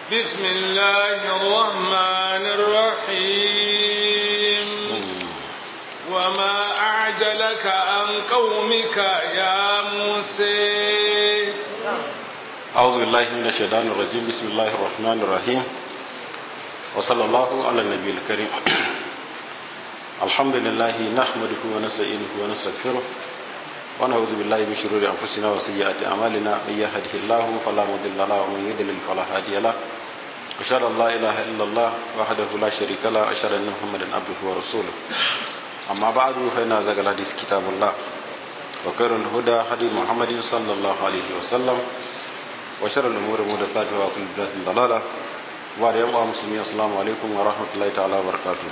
بسم الله الرحمن الرحيم وما أعجلك عن قومك يا موسى أعوذ بالله من الشيطان الرجيم بسم الله الرحمن الرحيم وصلى الله على النبي الكريم الحمد لله نحمده ونستعينه ونستغفره ونعوذ بالله من شرور أنفسنا وسيئات أعمالنا من يهده الله فلا مضل له ومن يضلل فلا هادي له أشهد أن لا إله إلا الله وحده لا شريك له أشهد أن محمدا عبده ورسوله أما بعد فإن أزكى الحديث كتاب الله وخير الهدى هدي محمد صلى الله عليه وسلم وشر الأمور محدثاتها وكل بدعة ضلالة وبعد يوم مسلمين السلام عليكم ورحمة الله تعالى وبركاته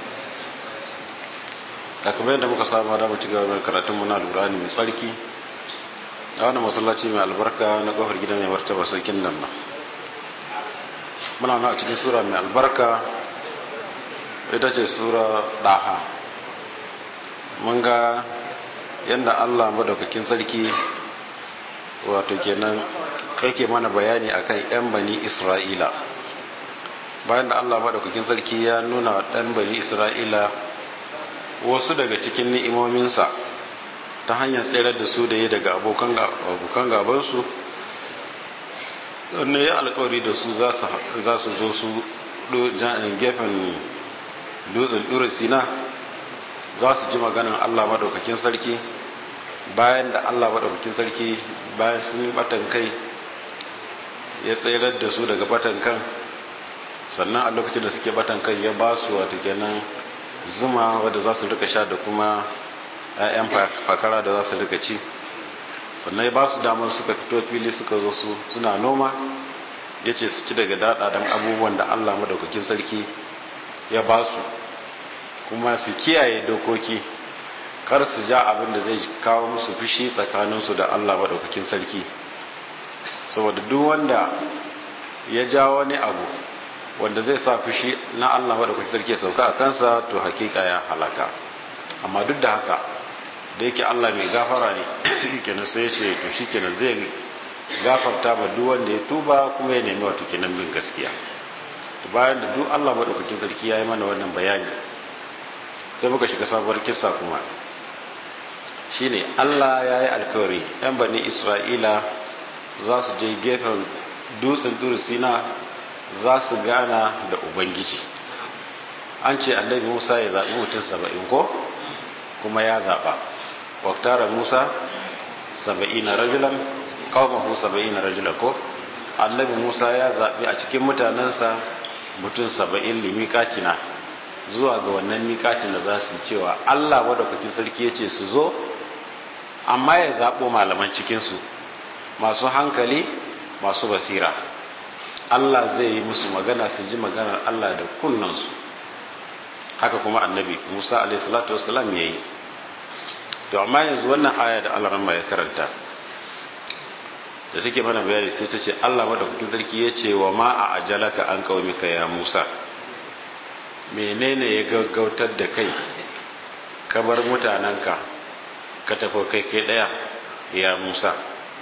kamar yadda muka saba da mu ci gaba da karatun mu na Alqur'ani mai tsarki a wannan masallaci mai albarka na kofar gidan mai martaba sarkin nan ba muna nan a cikin sura mai albarka ita ce sura daha mun ga yadda Allah madaukakin sarki wato kenan yake mana bayani akan yan bani Isra'ila bayan da Allah madaukakin sarki ya nuna dan bani Isra'ila wasu daga cikin ni'imominsa ta hanyar tsirar da su da ya daga abokan gabansu ne ya alkawari da su za su zo su gefen dutsen ɗura sina za su ji maganin allah maɗaukakin sarki bayan da allah maɗaukakin sarki bayan sun yi batan kai ya tsirar da su daga batan kan sannan a lokacin da suke batan kai ya ba su wata kenan zuma wadda za su rika sha da kuma 'ya'yan fakara da za su rika ci sannan ya ba su damar suka fito fili suka zo su suna noma ya ce su ci daga daɗaɗen abubuwan da allah madaukakin sarki ya ba su kuma su kiyaye dokoki kar su ja abin da zai kawo musu fushi tsakaninsu da allah madaukakin sarki saboda duk wanda ya ja wani abu wanda zai sa fushi na Allah madaukakin sarki ya sauka a kansa to hakika ya halaka amma duk da haka da yake Allah mai gafara ne kenan sai ya ce to shikenan zai gafarta ma duk wanda ya tuba kuma ya nemi wato kenan bin gaskiya to bayan da duk Allah madaukakin sarki ya yi mana wannan bayani sai muka shiga sabuwar kissa kuma shine Allah ya yi alkawari yan bani Isra'ila za su je gefen dutsen Sina za su gana da ubangiji an ce annabi musa ya zaɓi mutum saba'in ko kuma ya zaɓa waktara musa saba'ina rajulan kawo saba'ina rajulan ko annabi musa ya zaɓi a cikin mutanensa mutum saba'in limikatina zuwa ga wannan mikatin da za su cewa allah madaukakin sarki ya ce su zo amma ya zaɓo malaman cikinsu masu hankali masu basira Allah zai yi musu magana su ji maganar Allah da kunnansu haka kuma annabi Musa alaihissalatu wassalam ya yi to amma yanzu wannan aya da Allah ya karanta da suke mana bayani sai ta ce Allah madaukakin sarki ya ce wa ma a ajalaka an qaumika ya Musa menene ya gaggautar da kai ka bar mutanenka ka tafi kai kai daya ya Musa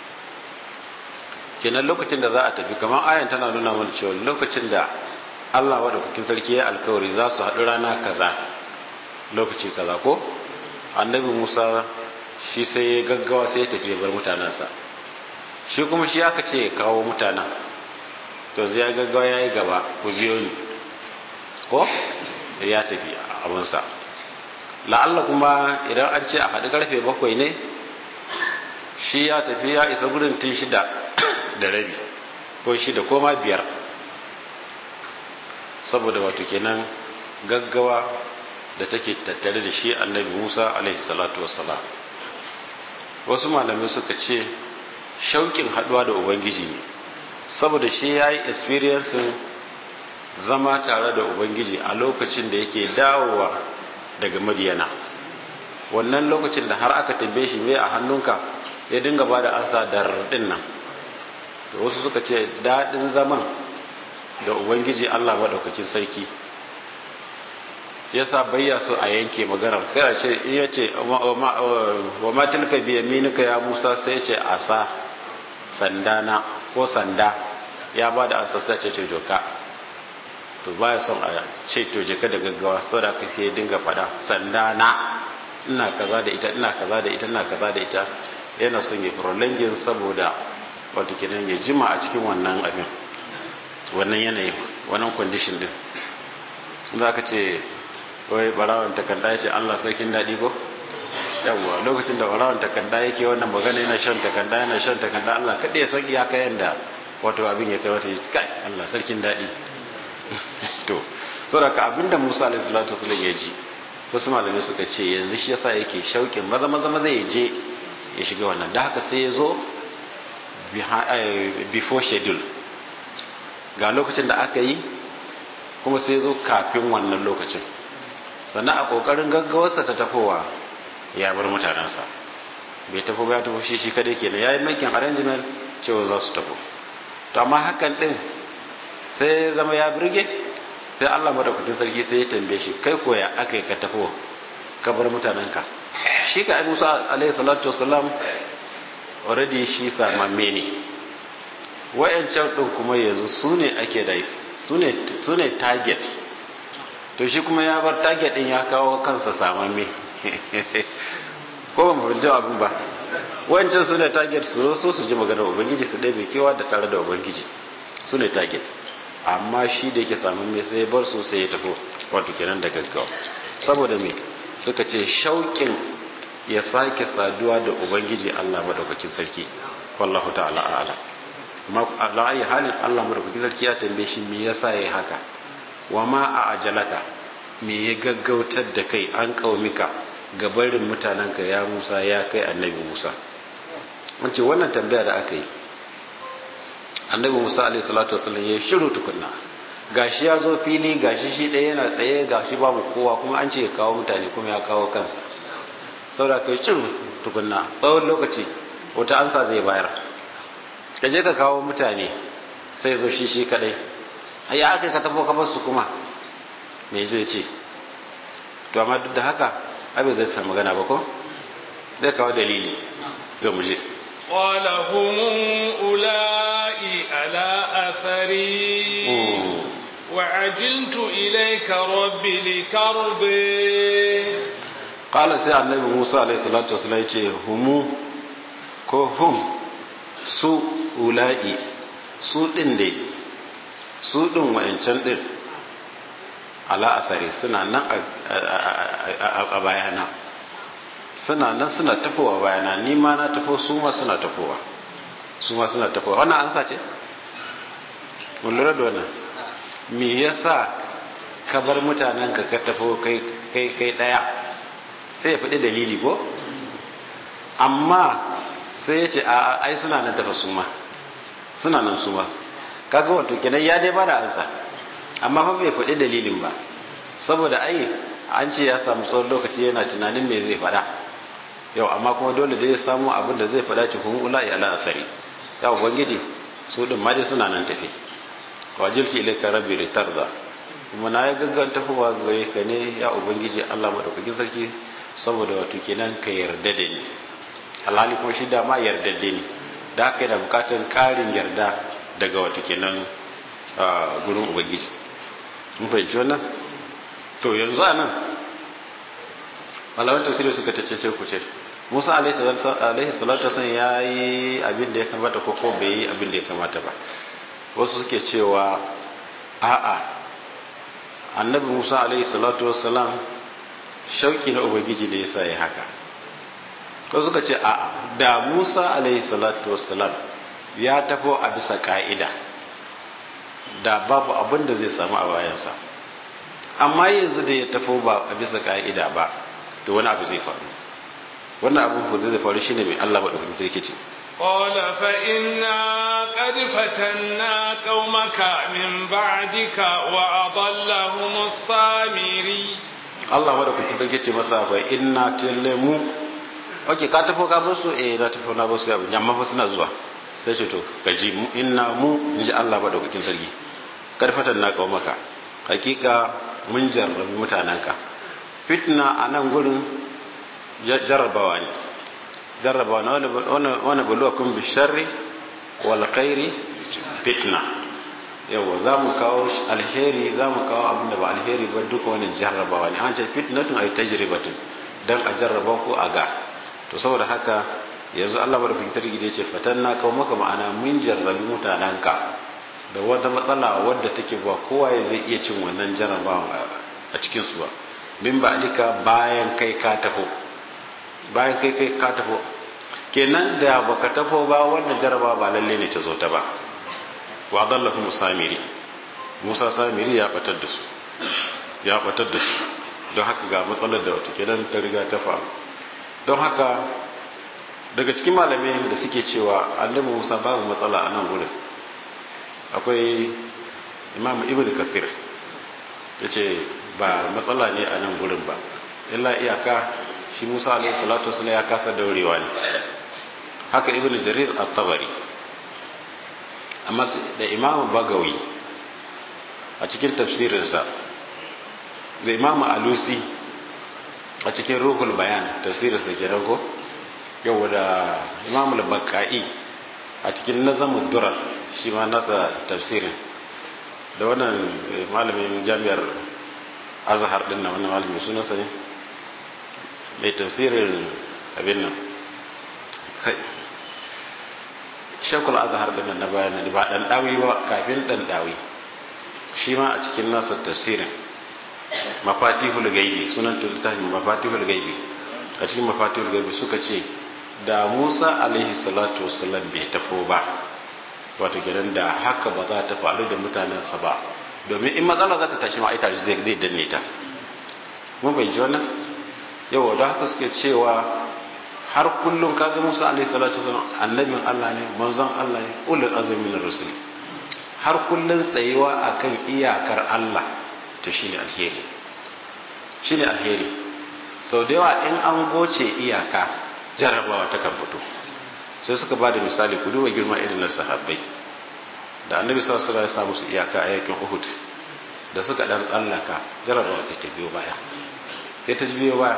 kenan lokacin da za a tafi kamar ayan tana nuna mana cewa lokacin da Allah wadda kukin sarki ya alkawari za su haɗu rana kaza lokaci kaza ko annabi Musa shi sai ya gaggawa sai ya tafi ya bar mutanensa shi kuma shi aka ce ya kawo mutanen to zai ya gaggawa ya yi gaba ku biyo ni ko ya tafi abinsa la'alla kuma idan an ce a haɗu karfe bakwai ne shi ya tafi ya isa gudun tun shida da rabi ko shida ko ma biyar saboda wato kenan gaggawa da take tattare da shi annabi musa alaihi salatu wassalam wasu malamai suka ce shauƙin haɗuwa da ubangiji ne saboda shi ya yi experiencing zama tare da ubangiji a lokacin da yake dawowa daga madiyana wannan lokacin da har aka tambaye shi mai a hannunka ya dinga ba da ansa da rardin nan da wasu suka ce daɗin zaman da ubangiji allah maɗaukakin sarki yasa bayya so a yanke maganar kai ce in ya ce wa ma tilka bi yaminika ya musa sai ce asa sanda na ko sanda ya ba da ansa sai ce ce joka to baya son a ce to je ka da gaggawa saboda ka sai dinga fada sanda na ina kaza da ita ina kaza da ita ina kaza da ita yana son ya prolonging saboda wato kenan ya jima a cikin wannan abin wannan yanayin wannan condition din za ka ce wai barawan takarda ya ce Allah sarkin daɗi ko yawwa lokacin da barawan takarda yake wannan magana yana shan takarda yana shan takarda Allah kaɗai ya san iyaka yanda wato abin ya kai masa ya kai Allah sarkin daɗi to saboda ka abinda Musa alaihi salatu wasallam ya ji wasu malamai suka ce yanzu shi yasa yake shauƙin maza maza maza ya je ya shiga wannan da haka sai ya zo before schedule ga lokacin da aka yi kuma sai zo kafin wannan lokacin sannan a kokarin gaggawarsa ta tafowa ya bar mutanensa bai tafi ba ya tafi shi shi kadai kenan ya yi makin arrangement cewa za su tafi to amma hakan din sai zama ya birge sai Allah madaukakin sarki sai ya tambaye shi kai koya aka yi ka tafi ka bar mutanenka shi ka ai Musa alaihi salatu wasalam already shi samamme ne wayancan din kuma yanzu su ne ake da su ne target to shi kuma ya bar target din ya kawo kansa samamme ko ba mu abin ba wancan su ne target su so su ji maganar ubangiji su ɗaya kewa da tare da ubangiji su ne target amma shi da yake samamme sai ya bar su sai ya tafi wato kenan da gaggawa saboda me suka ce shauƙin ya sake saduwa da ubangiji Allah madaukakin sarki wallahu ta'ala a'lam amma ala ayi halin Allah madaukakin sarki ya tambaye shi me yasa yayi haka wa ma a ajalaka me ya gaggautar da kai an kaumika ga barin mutanenka ya Musa ya kai annabi Musa wance wannan tambaya da aka yi annabi Musa alaihi salatu wasallam ya shiru tukunna gashi ya zo fili gashi shi ɗaya yana tsaye gashi babu kowa kuma an ce ya kawo mutane kuma ya kawo kansa saboda kai shiru tukunna tsawon lokaci wata ansa zai bayar ka je ka kawo mutane sai zo shi shi kadai ya aka ka tabo ka basu kuma me zai ce to amma duk da haka abin zai samu magana ba ko zai kawo dalili zai mu je قال هم أولئي على أثري وعجلت إليك ربي لترضي قال سي النبي موسى عليه الصلاة والسلام يقول هم ko hum su ula'i su ɗin dai su ɗin wa'ancan ɗin ala athari suna nan a bayana suna nan suna tafowa bayana ni ma na tafo su ma suna tafowa su ma suna tafowa wannan an sace mun lura da wannan me yasa ka bar mutanen ka ka tafo kai kai kai daya sai ya faɗi dalili ko amma sai ya ce a ai suna nan tafa su ma suna nan su ma kaga wato kenan ya dai bada ansa amma fa bai faɗi dalilin ba saboda ai an ce ya samu tsawon lokaci yana tunanin me zai faɗa yau amma kuma dole da ya samu abin da zai faɗa cikin ula'i ala athari ya ubangiji su din ma dai suna nan tafi wajilti ilaika rabbi ritarda kuma na ya gaggan tafowa gare ka ne ya ubangiji Allah madaukakin sarki saboda wato kenan ka yarda da ni alhali kuma shi da ma yardadde ne da haka yana bukatar karin yarda daga wato kenan gurin ubangiji mun fahimci wannan to yanzu a nan malaman tafsiri suka tace sai ku ce musa alaihi salatu wasan ya yi abin da ya kamata ko ko bai yi abin da ya kamata ba wasu suke cewa a'a annabi musa alaihi salatu wasalam shauki na ubangiji ne yasa ya haka ko suka ce a'a da musa alaihi salatu wasalam ya tafo a bisa ka'ida da babu abin da zai samu a bayansa amma yanzu da ya tafo ba a bisa ka'ida ba to wani abu zai faru wannan abin da zai faru shine mai Allah madaukakin sarki ce قال فإنا قد فتنا قومك من بعدك وأضلهم السامري Allah madaukakin sarki ce masa fa inna tilmu okay ka tafo ka bar su eh na tafo na bar su abin amma fa suna zuwa sai ce to gaji mu inna mu inji Allah madaukakin sarki karfatan na kawo maka hakika mun jarrabi mutanenka fitna a nan gurin jarrabawa ne jarrabawa na wani buluwa kun bi sharri wal khairi fitna yawa za mu kawo alheri za mu kawo abin da ba alheri ba duka wani jarrabawa ne an ce fitnatun ay tajribatun dan a jarraba ko a ga to saboda haka yanzu Allah madaukakin sarki da yace fatanna kawo maka ma'ana mun jarrabi mutananka da wata matsala wadda take ba kowa ya zai iya cin wannan jarrabawa a cikin su ba min ba alika bayan kai ka tafo bayan kai kai ka tafo kenan da baka tafo ba wannan jarrabawa ba lalle ne ta zo ta ba wa dallahum samiri Musa samiri ya batar da su ya batar da su don haka ga matsalar da wata kenan ta riga ta faru don haka daga cikin malamai da suke cewa annabi Musa babu matsala a nan gurin akwai imam ibn kathir ya ce ba matsala ne a nan gurin ba illa iyaka shi musa alaihi salatu wasu ya kasa daurewa ne haka ibn jarir at-tabari amma da imam bagawi a cikin tafsirinsa da imam alusi a cikin ruhul bayan tafsirinsa ke ko yau da imam al-baka'i a cikin nazamin durar shi ma nasa tafsirin da wannan malamin jami'ar azhar din na wannan malamin sunansa ne mai tafsirin abin nan kai shekul azhar din nan na bayan ba dan dawi ba kafin dan dawi shi ma a cikin nasa tafsirin mafatihul gaibi sunan littafin mafatihul gaibi a cikin mafatihul gaibi suka ce da Musa alaihi salatu wasallam bai tafo ba wato kenan da haka ba za ta faru da mutanensa ba domin in matsala za ta tashi ma ita zai zai danne ta mun bai ji wannan yau da haka suke cewa har kullum kaga Musa alaihi salatu wasallam annabin Allah ne manzon Allah ne ulul azmi na rusul har kullun tsayuwa akan iyakar Allah to shine alheri shine alheri sau da yawa in an goce iyaka jarabawa ta kan fito sai suka ba da misali ku duba girma irin na sahabbai da annabi sallallahu alaihi wasallam ya samu su iyaka a yakin Uhud da suka dan tsallaka jarabawa sai ta biyo baya sai ta biyo baya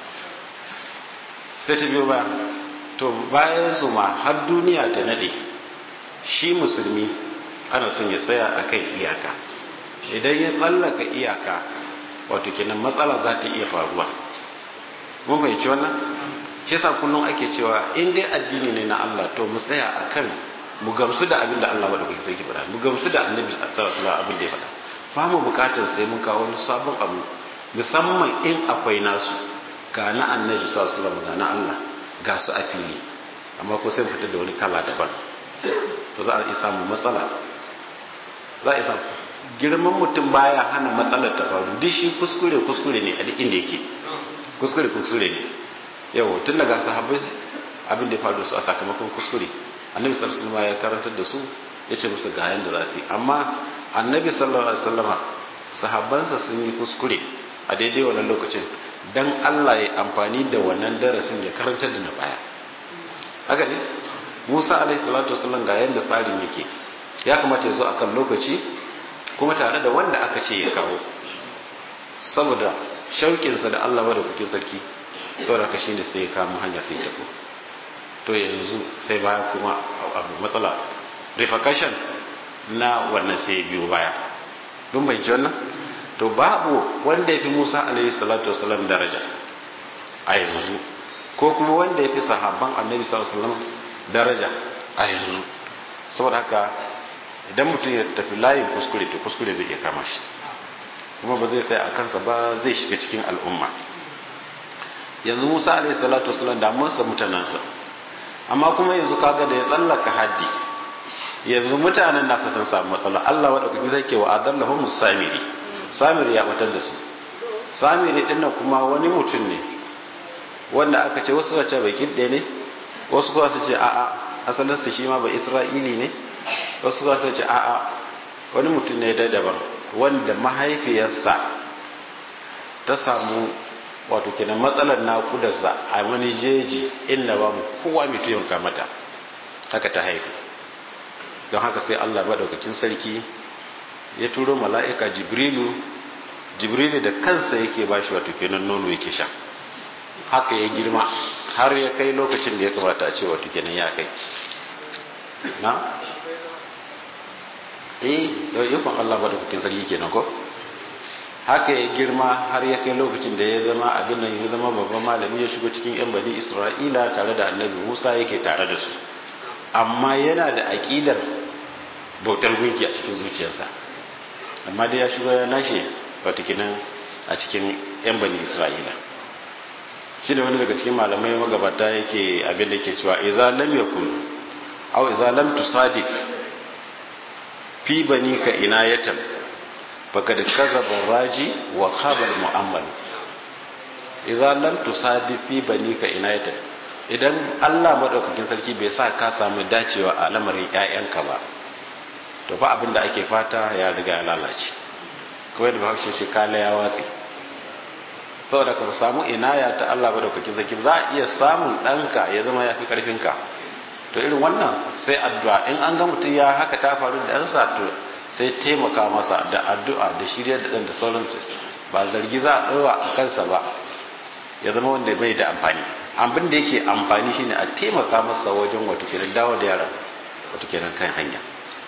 sai ta biyo baya to bayan su ma har duniya ta nade shi musulmi ana son ya tsaya akan iyaka idan ya tsallaka iyaka wato kenan matsala za ta iya faruwa mun fahimci wannan shi yasa kullum ake cewa in dai addini ne na Allah to mu tsaya akan mu gamsu da abin da Allah madaukakin sarki faɗa mu gamsu da annabi sallallahu alaihi wasallam abin da ya faɗa ba mu bukatar sai mun kawo wani sabon abu musamman in akwai nasu ga na annabi sallallahu alaihi wasallam ga na Allah ga su a fili amma ko sai fitar da wani kala daban to za a iya samun matsala za a iya samu girman mutum baya hana matsalar ta faru duk shi kuskure kuskure ne a duk inda yake kuskure kuskure ne yau tun daga sahabbai abin da ya faru su a sakamakon kuskure annabi sallallahu alaihi ya karantar da su ya ce musu ga yanda za su yi amma annabi sallallahu alaihi wasallama sahabbansa sun yi kuskure a daidai wannan lokacin dan Allah ya amfani da wannan darasin ya karantar da na baya haka ne Musa alaihi salatu wasallam ga yanda tsarin yake ya kamata ya zo akan lokaci kuma tare da wanda aka ce ya kawo saboda shauƙinsa da Allah da kuke sarki saboda haka shine sai ya kama hanya sai tafi to yanzu sai baya kuma abu matsala repercussion na wannan sai biyo baya don bai ji wannan to babu wanda ya fi Musa alaihi salatu wasalam daraja a yanzu ko kuma wanda ya fi sahabban annabi sallallahu alaihi wasallam daraja a yanzu saboda haka idan mutum ya tafi layin kuskure to kuskure zai iya kama shi kuma ba zai tsaya a kansa ba zai shiga cikin al'umma yanzu musa alaihi salatu wasalam da mun sa mutanensa amma kuma yanzu kaga da ya tsallaka haddi yanzu mutanen nasa sun samu matsala Allah wa dauki zai ke wa adallahum samiri samiri ya batar da su samiri din nan kuma wani mutum ne wanda aka ce wasu ce bai kidde ne wasu kuma su ce a'a asalinsa shi ma ba isra'ili ne wasu kuma su ce a'a wani mutum ne da daban wanda mahaifiyarsa ta samu wato kenan matsalar naƙudarsa a wani jeji inda babu kowa mai taimaka mata haka ta haifu don haka sai allah maɗaukacin sarki ya turo mala'ika jibrilu jibrilu da kansa yake ba shi wato kenan nono yake sha haka ya girma har ya kai lokacin da ya kamata a ce wato kenan ya kai na eh da yakon Allah madaukakin sarki kenan ko haka ya girma har ya kai lokacin da ya zama abin nan ya zama babban malami ya shigo cikin yan bani Isra'ila tare da annabi Musa yake tare da su amma yana da aƙidar bautar gunki a cikin zuciyarsa amma dai ya shigo ya nashe watakinan a cikin yan bani Isra'ila shi ne wani daga cikin malamai magabata yake abin da yake cewa iza lam yakun aw iza lam tusadif fi bani ka inayatan faqad kazaba raji wa khaba al mu'ammal iza lam tusadif fi bani ka inayatan idan Allah madaukakin sarki bai sa ka samu dacewa a lamarin ƴaƴanka ba to fa abin da ake fata ya riga ya lalace kawai da bahaushe shi kala ya watsi saboda ka samu inaya ta Allah madaukakin sarki za a iya samun ɗanka ya zama ya fi ƙarfinka to irin wannan sai addu'a in an ga mutum ya haka ta faru da ɗansa to sai taimaka masa da addu'a da shirya da ɗan da sauransu ba zargi za a ɗaura a kansa ba ya zama wanda bai da amfani abin da yake amfani shine a taimaka masa wajen wato kenan dawo da yaran wato kenan kan hanya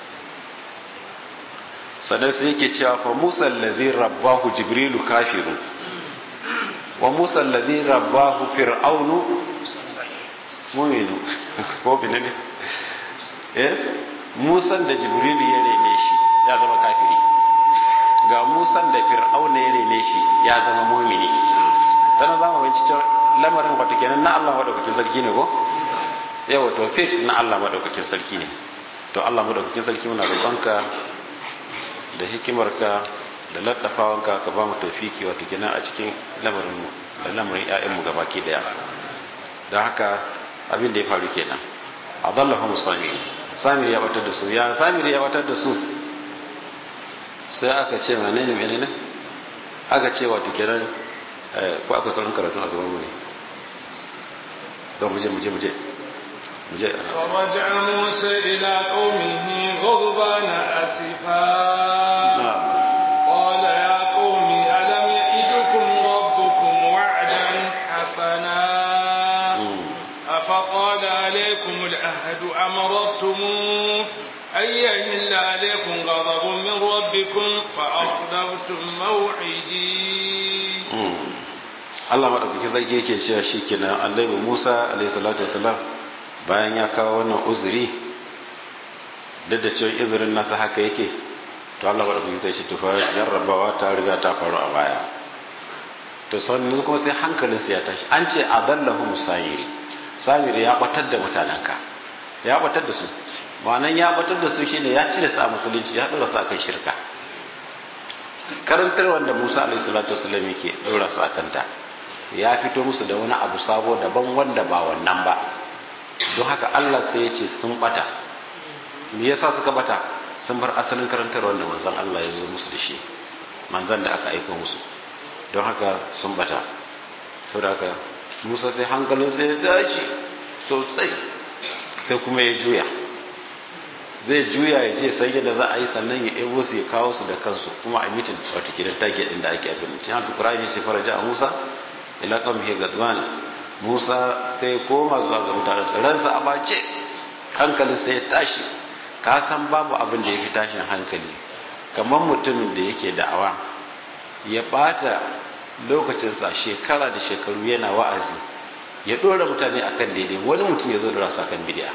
sannan sai yake cewa fa musa allazi rabbahu jibrilu kafirun wa musa allazi rabbahu fir'aunu mu'minu ko bin ne eh musa da jibrilu ya rene shi ya zama kafiri ga musa da fir'auna ya rene shi ya zama mu'mini tana zama bincike lamarin wato kenan na Allah madaukakin sarki ne ko yawa tawfiq na Allah madaukakin sarki ne to Allah madaukakin sarki muna roƙonka da hikimarka da laddafawanka ka ba mu tawfiki wato kenan a cikin lamarin mu da lamarin ƴaƴan mu gabaki daya don haka abin da ya faru kenan adallahu samiri samiri ya batar da su ya samiri ya batar da su sai aka ce menene menene aka ce wato kenan ko akwai sauran karatu a gaban mu ne don muje muje muje muje فرجع موسى إلى قومه غضبان أسفا قال يا قوم ألم يئدكم ربكم وعدا حسنا أفقال عليكم العهد أمرتم أن يهل عليكم غضب من ربكم فأخلفتم موعدي Allah maɗaukaki zargi yake cewa shi kenan annabi Musa alaihi salatu wasalam bayan ya kawo wannan uzuri duk da cewa izirin nasa haka yake to Allah maɗaukaki zai shi tufa jarrabawa ta riga ta faru a baya to sannan kuma sai hankalinsa ya tashi an ce adallahu musayiri samiri ya batar da mutanenka ya batar da su ma'anan ya batar da su shine ya cire su a musulunci ya dora su akan shirka karantar wanda Musa alaihi salatu wasallam yake dora su akan ta ya fito musu da wani abu sabo daban wanda ba wannan ba don haka Allah sai ya ce sun bata me yasa suka bata sun bar asalin karantar wanda manzon Allah ya zo musu da shi manzon da aka aika musu don haka sun bata saboda haka Musa sai hankalinsa ya dace sosai sai kuma ya juya zai juya ya je sai yadda za a yi sannan ya ebo su ya kawo su da kansu kuma a mitin wato kidan tage din da ake abin cikin haka Qur'ani ce faraja a Musa ila qaumihi gadwan Musa sai koma zuwa ga mutanen sa ransa a bace hankalin sai ya tashi ka san babu abin da ya fi tashin hankali kamar mutumin da yake da'awa ya bata lokacinsa shekara da shekaru yana wa'azi ya dora mutane akan daidai wani mutum ya zo da rasa kan bid'a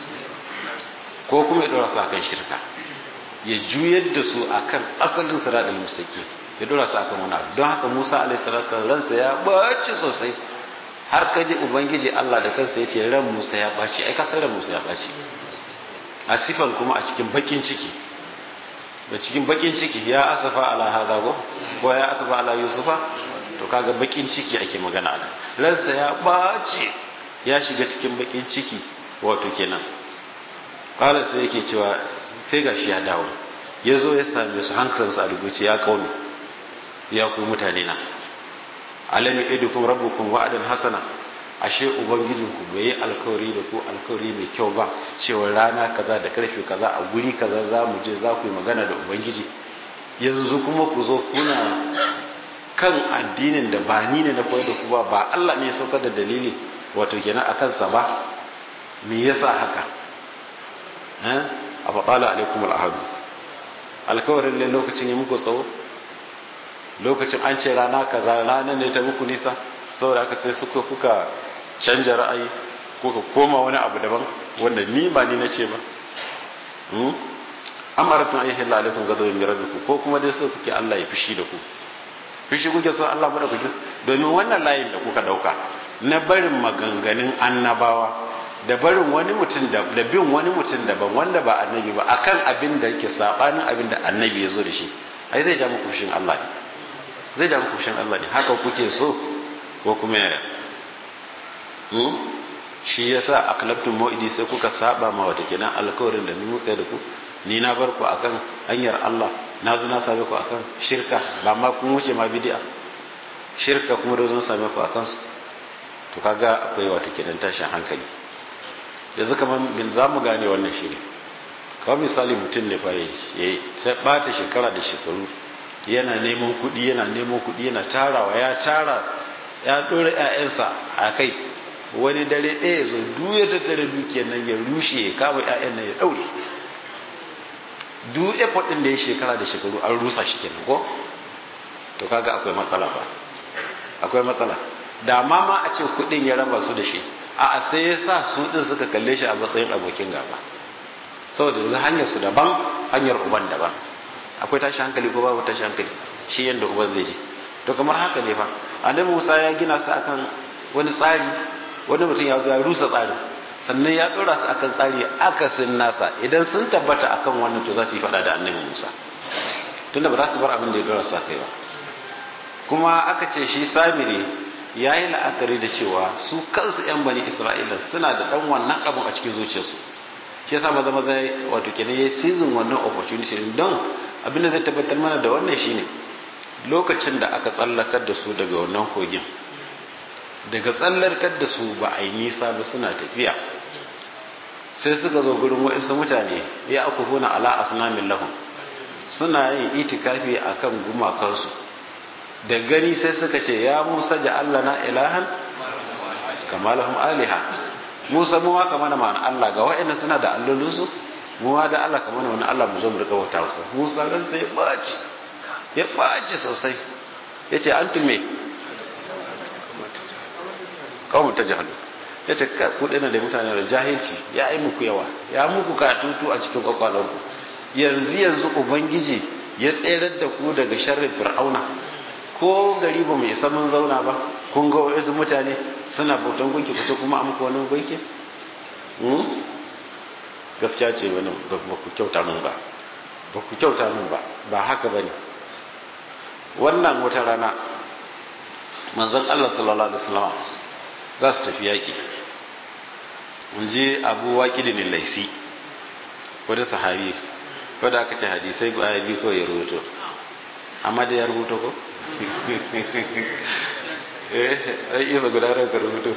ko kuma ya dora su akan shirka ya juyar da su akan asalin siratul mustaqim ya dora su akan wani abu don haka Musa alaihi salatu ransa ya baci sosai har ka ji ubangiji Allah da kansa ya ce ran Musa ya baci ai ka san ran Musa ya baci a sifan kuma a cikin bakin ciki da cikin bakin ciki ya asafa ala hada go ko ya asafa ala yusufa to kaga bakin ciki ake magana a ransa ya baci ya shiga cikin bakin ciki wato kenan kala sai yake cewa sai gashi ya dawo ya zo ya same su hankalinsa a rubuce ya kaunu ya ku mutane na alami idukum rabbukum wa'adan hasana ashe ubangijinku bai yi alkawari da ku alkawari mai kyau ba cewa rana kaza da karfe kaza a guri kaza za mu je za ku yi magana da ubangiji yanzu kuma ku zo kuna kan addinin da ba ni ne na koyar da ku ba ba Allah ne ya saukar da dalili wato kenan a kansa ba me yasa haka a faɗala alaikum al'ahadu alkawarin ne lokacin ya muku tsawo lokacin an ce rana kaza ranar ne ta muku nisa saboda haka sai suka kuka canja ra'ayi kuka koma wani abu daban wanda ni ba ni na ce ba amaratun ayyukan lalakun gado mai rabbiku ko kuma dai so kuke Allah ya fushi da ku fushi kuke so Allah bada kuke domin wannan layin da kuka dauka na barin maganganun annabawa da barin wani mutum da da bin wani mutum daban wanda ba annabi ba akan abin da yake sabanin abin da annabi ya zo da shi ai zai ja muku fushin Allah ne zai ja muku fushin Allah ne haka kuke so ko kuma yaya shi yasa aklabtum mu'idi sai kuka saba ma wata kenan alkawarin da ni muka da ku ni na bar ku akan hanyar Allah na zo na same ku akan shirka ba ma kun wuce ma bid'a shirka kuma da zan same ku akan su to kaga akwai wata kenan tashin hankali yanzu kamar bin za mu gane wannan shi ne kawai misali mutum ne fa ya sai bata shekara da shekaru yana neman kuɗi yana neman kuɗi yana tarawa ya tara ya ɗora 'ya'yansa a kai wani dare ɗaya zo duk ya tattara dukiyar nan ya rushe ya kama 'ya'yan nan ya ɗaure duk effort ɗin da ya shekara da shekaru an rusa shi kenan ko to kaga akwai matsala ba akwai matsala da ma ma a ce kuɗin ya raba su da shi a sai ya sa su ɗin suka kalle shi a matsayin abokin gaba saboda yanzu hanyar su daban hanyar uban daban akwai tashi hankali ko babu tashi hankali shi yadda uban zai ji to kamar haka ne fa annabi Musa ya gina su akan wani tsari wani mutum ya zo ya rusa tsarin sannan ya dora su akan tsari akasin nasa idan sun tabbata akan wannan to za su yi fada da annabi Musa tunda ba za su bar abin da ya dora su akai ba kuma aka ce shi samiri ya yi la'akari da cewa su kansu 'yan bani isra'ila suna da dan wannan abin a cikin zuciyarsu shi yasa maza maza wato kenan ya season wannan opportunity don abin da zai tabbatar mana da wannan shine lokacin da aka tsallakar da su daga wannan kogin daga tsallakar da su ba a yi nisa ba suna tafiya sai suka zo gurin wa'insu mutane ya aku huna ala asnamin lahum suna yin itikafi akan gumakansu da gani sai suka ce ya musa Allah na ilahan kama lahum aliha musa mu ma kama na ma'ana Allah ga wa'annan suna da allolinsu mu ma da Allah kama na wani Allah mu zo mu rika wata wasu musa ran sai ya ɓaci ya ɓaci sosai ya ce an tume kawo ta jahalu ya ce kuɗi na da mutane da jahilci ya yi muku yawa ya muku katutu a cikin kwakwalonku yanzu yanzu ubangiji ya tserar da ku daga sharrin fir'auna ko gari ba mu isa mun zauna ba kun ga wasu mutane suna bautan gunki kusa kuma a muku wani gunki gaskiya ce wani ba ku kyauta mun ba ba ku kyauta mun ba ba haka ba ne wannan wata rana manzon Allah sallallahu alaihi wasallam za su tafi yaƙi mun je abu waƙidin laisi wani sahabi wadda aka ce hadisai ba biyu ko ya rubuto amma da ya rubuto ko eh ai iya gudanar da rubuto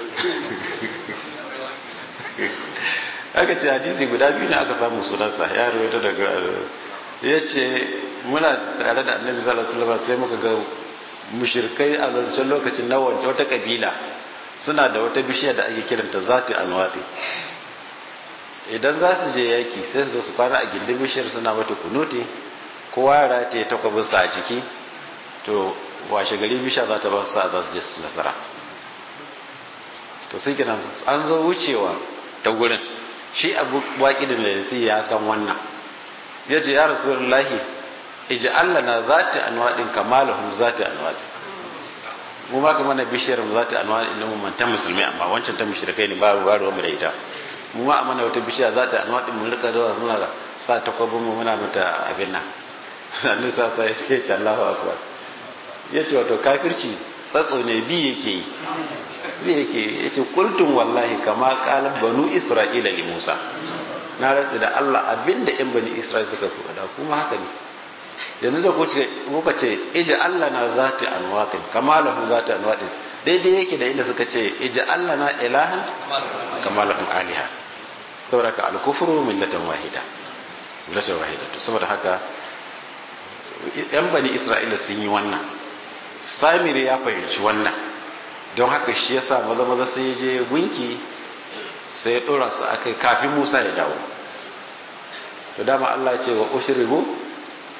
aka ce hadisi guda biyu ne aka samu sunansa ya rubuta daga ya ce muna tare da annabi sallallahu alaihi wasallam sai muka ga mushirkai a wancan lokacin na wancan wata kabila suna da wata bishiya da ake kiranta zati anwati idan za su je yaki sai su su kwana a gindin bishiyar suna mata kunuti kowa ya rataye takwabinsa a ciki to washe gari bisha za ta ba su sa za su je su nasara to sai kenan an zo wucewa ta gurin shi abu baki da lalisi ya san wannan ya ce ya rasu lahi iji Allah na zati anwadin kamalahum zati anwadin mu ma kamar na bishiyar mu zati anwadin na mu ta musulmi amma wancan ta mushrikai ne ba ruwa mu da ita mu ma amana wata bishiya zati anwadin mun rika zuwa muna sa takwabin mu muna mata abin nan sannu sa sai ya ce Allahu akbar ya ce wato kafirci tsatso ne bi yake yi bi yake ya ce kultun wallahi kama kalan banu isra'ila li musa na rantsi da allah abinda yan bani isra'ila suka fi da kuma haka ne yanzu da kuka ce iji allah na zati anwatin kama lahu zati anwatin daidai yake da inda suka ce iji allah na ilahan kama lahu aliha saboda ka alkufuru millatan wahida millatan wahida to saboda haka yan bani isra'ila sun yi wannan samir ya fahimci wannan don haka shi ya sa maza maza sai ya je gunki sai ya dora su akai kafin musa ya dawo to dama allah ce wa ushribu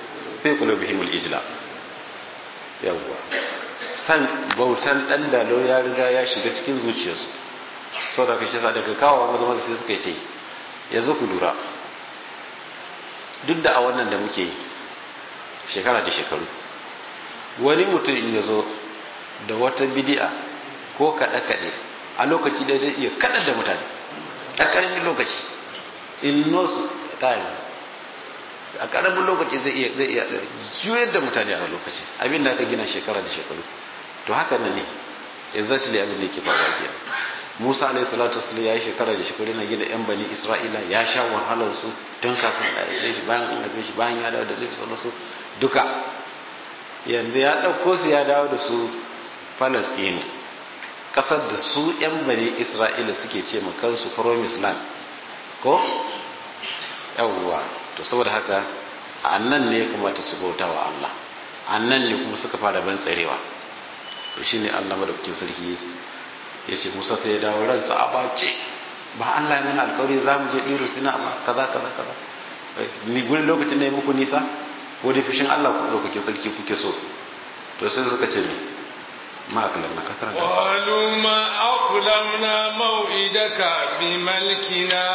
fi qulubihim al-ijla yawwa san bautan dan dalo ya riga ya shiga cikin zuciyarsu saboda kashi sa daga kawo maza maza sai suka yi ta yi yanzu ku lura duk da a wannan da muke yi shekara da shekaru wani mutum in ya zo da wata bidi'a ko kaɗe-kaɗe a lokaci da zai iya kaɗa da mutane a ƙaramin lokaci in no time a ƙaramin lokaci zai iya zai iya juyar da mutane a lokaci abin da aka gina shekara da shekaru to haka nan ne exactly abin da yake faruwa kenan Musa alayhi salatu wasallam ya yi shekara da shekaru na gina yan bani Isra'ila ya sha wahalar su tun kafin a yi shi bayan an haife shi bayan ya dawo da zai fi su duka yanzu ya ɗauko su ya dawo da su Falastinu ƙasar da su yan bani Isra'ila suke ce ma kansu promised land ko yawwa to saboda haka a nan ne ya kamata su bauta wa Allah a nan ne kuma suka fara ban tsarewa to shine Allah madaukakin sarki ya ce musa sai ya dawo ransa a bace ba Allah ya mana alkawari za mu je ɗiro sina ba kaza kaza kaza ni gurin lokacin da ya muku nisa ko da fushin Allah ku ɗaukakin sarki kuke so to sai suka ce me ma akalam na kakar da qalu ma aqlamna maw'idaka bi malkina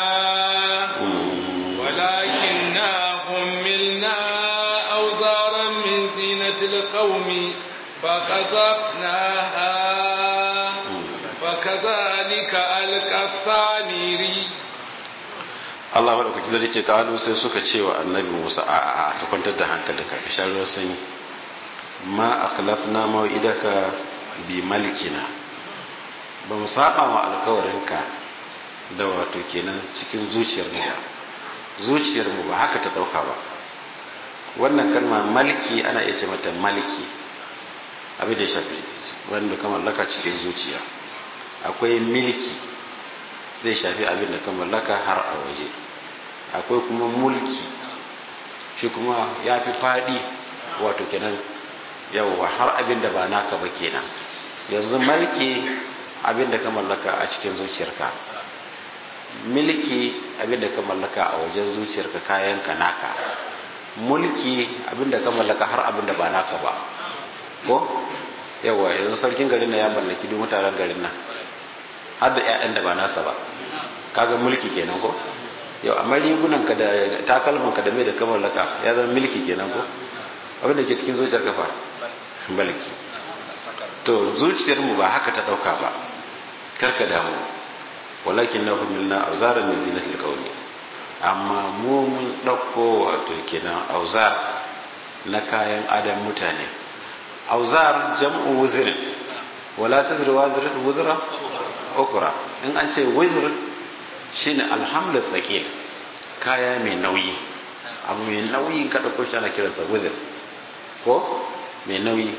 walakinna humilna awzaran min zinatil qaumi فقذفناها وكذلك ألقى السامري Allah maɗaukaki zai ce kalu sai suka ce wa annabi Musa a ka kwantar da hankalinka ka sha ruwan sanyi ma akhlafna mau'idaka bi malikina ba mu saba wa alkawarinka da wato kenan cikin zuciyar mu ba zuciyar mu ba haka ta dauka ba wannan kalma maliki ana iya ce mata maliki abin da ya shafi wanda ka mallaka cikin zuciya akwai milki zai shafi abin da ka mallaka har a waje akwai kuma mulki shi kuma ya fi faɗi wato kenan yawwa har abin da ba naka ba kenan yanzu mulki abin da ka mallaka a cikin zuciyarka milki abin da ka mallaka a wajen zuciyarka kayanka naka mulki abin da ka mallaka har abin da ba naka ba ko yawa yanzu sarkin garin na ya mallaki duk mutanen garin nan har da 'ya'yan da ba nasa ba kaga mulki kenan ko yau amma rigunan ka da takalman ka da mai da ka mallaka ya zama mulki kenan ko abin da ke cikin zuciyar kafa mulki to zuciyar mu ba haka ta dauka ba karka damu walakin na humilna auzaran min zinatil qawmi amma mu mun dauko wato kenan auzar na kayan adam mutane auzar jam'u wuzirin wala tazru wazirin wuzra ukra in an ce wuzr shine alhamlu thaqil kaya mai nauyi abu mai nauyi ka dauko shi ana kiransa wuzr ko mai nauyi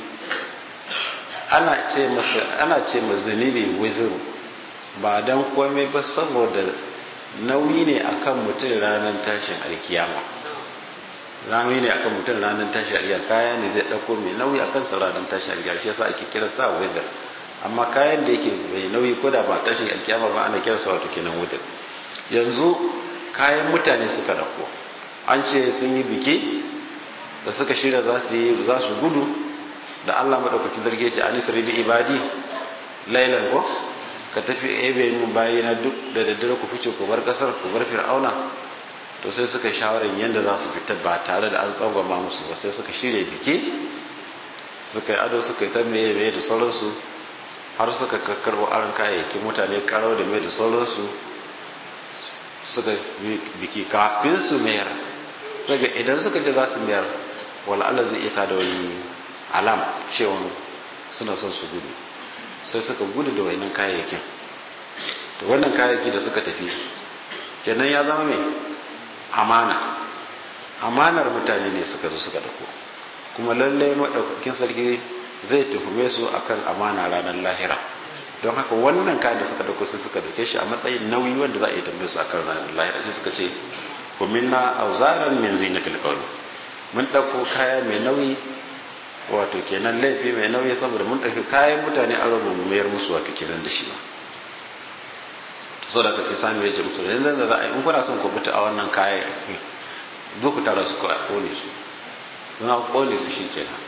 ana ce masa ana ce ma zunubi wuzru ba dan komai ba saboda nauyi ne akan mutum ranar tashin alkiyama rami ne akan mutum ranar tashi a kaya ne zai ɗauko mai nauyi a kan ranar tashi a shi yasa ake kira sa weather amma kayan da yake mai nauyi ko da ba tashin alkiyama ba ana kira sa wato kenan weather yanzu kayan mutane suka ɗauko an ce sun yi biki da suka shirya za su yi za su gudu da Allah madaukakin zarge ce anis ribi ibadi lailan ko ka tafi ebe mun bayina duk da daddare ku fice ku bar kasar ku bar fir'auna to sai suka yi shawarar yadda za su fita ba tare da an tsangwama musu ba sai suka shirya biki suka yi ado suka yi ta meye meye da sauransu har suka kakkarwa aron kayayyakin mutane karau da mai da sauransu suka yi biki kafin su mayar daga idan suka je za su mayar wala Allah zai iya da wani alam cewa suna son su gudu sai suka gudu da wainan kayayyakin to wannan kayayyaki da suka tafi kenan ya zama mai amana amanar mutane ne suka zo suka dauko kuma lallai maɗaukakin sarki zai tuhume su akan amana ranar lahira don haka wannan kayan da suka dauko sai suka dauke shi a matsayin nauyi wanda za a yi tambaye su akan ranar lahira sai suka ce ku minna auzaran min zinatil qawli mun dauko kaya mai nauyi wato kenan laifi mai nauyi saboda mun dauki kayan mutane a rubu mu mayar musu wato kenan da shi ba saboda ka sai sami ya ce musu yanzu da za a yi in kuna son ku fita a wannan kayan zo ku tara su kone su don an kone su shi kenan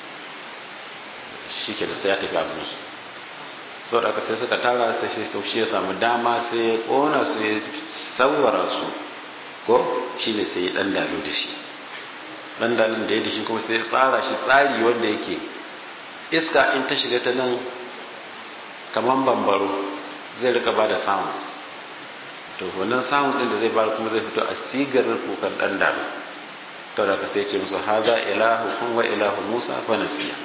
shi kenan sai ya tafi abin su sau da aka sai suka tara sai shi shi ya samu dama sai ya kona su ya sauwara su ko shi ne sai ya dan dalo da shi dan dalin da ya da shi kuma sai ya tsara shi tsari wanda yake iska in ta shiga ta nan kamar bambaro zai rika ba da sound to wannan sound din da zai bada kuma zai fito a sigar kukan dan dalo to da ka sai ce musu haza ilahu kun wa ilahu musa fa nasiya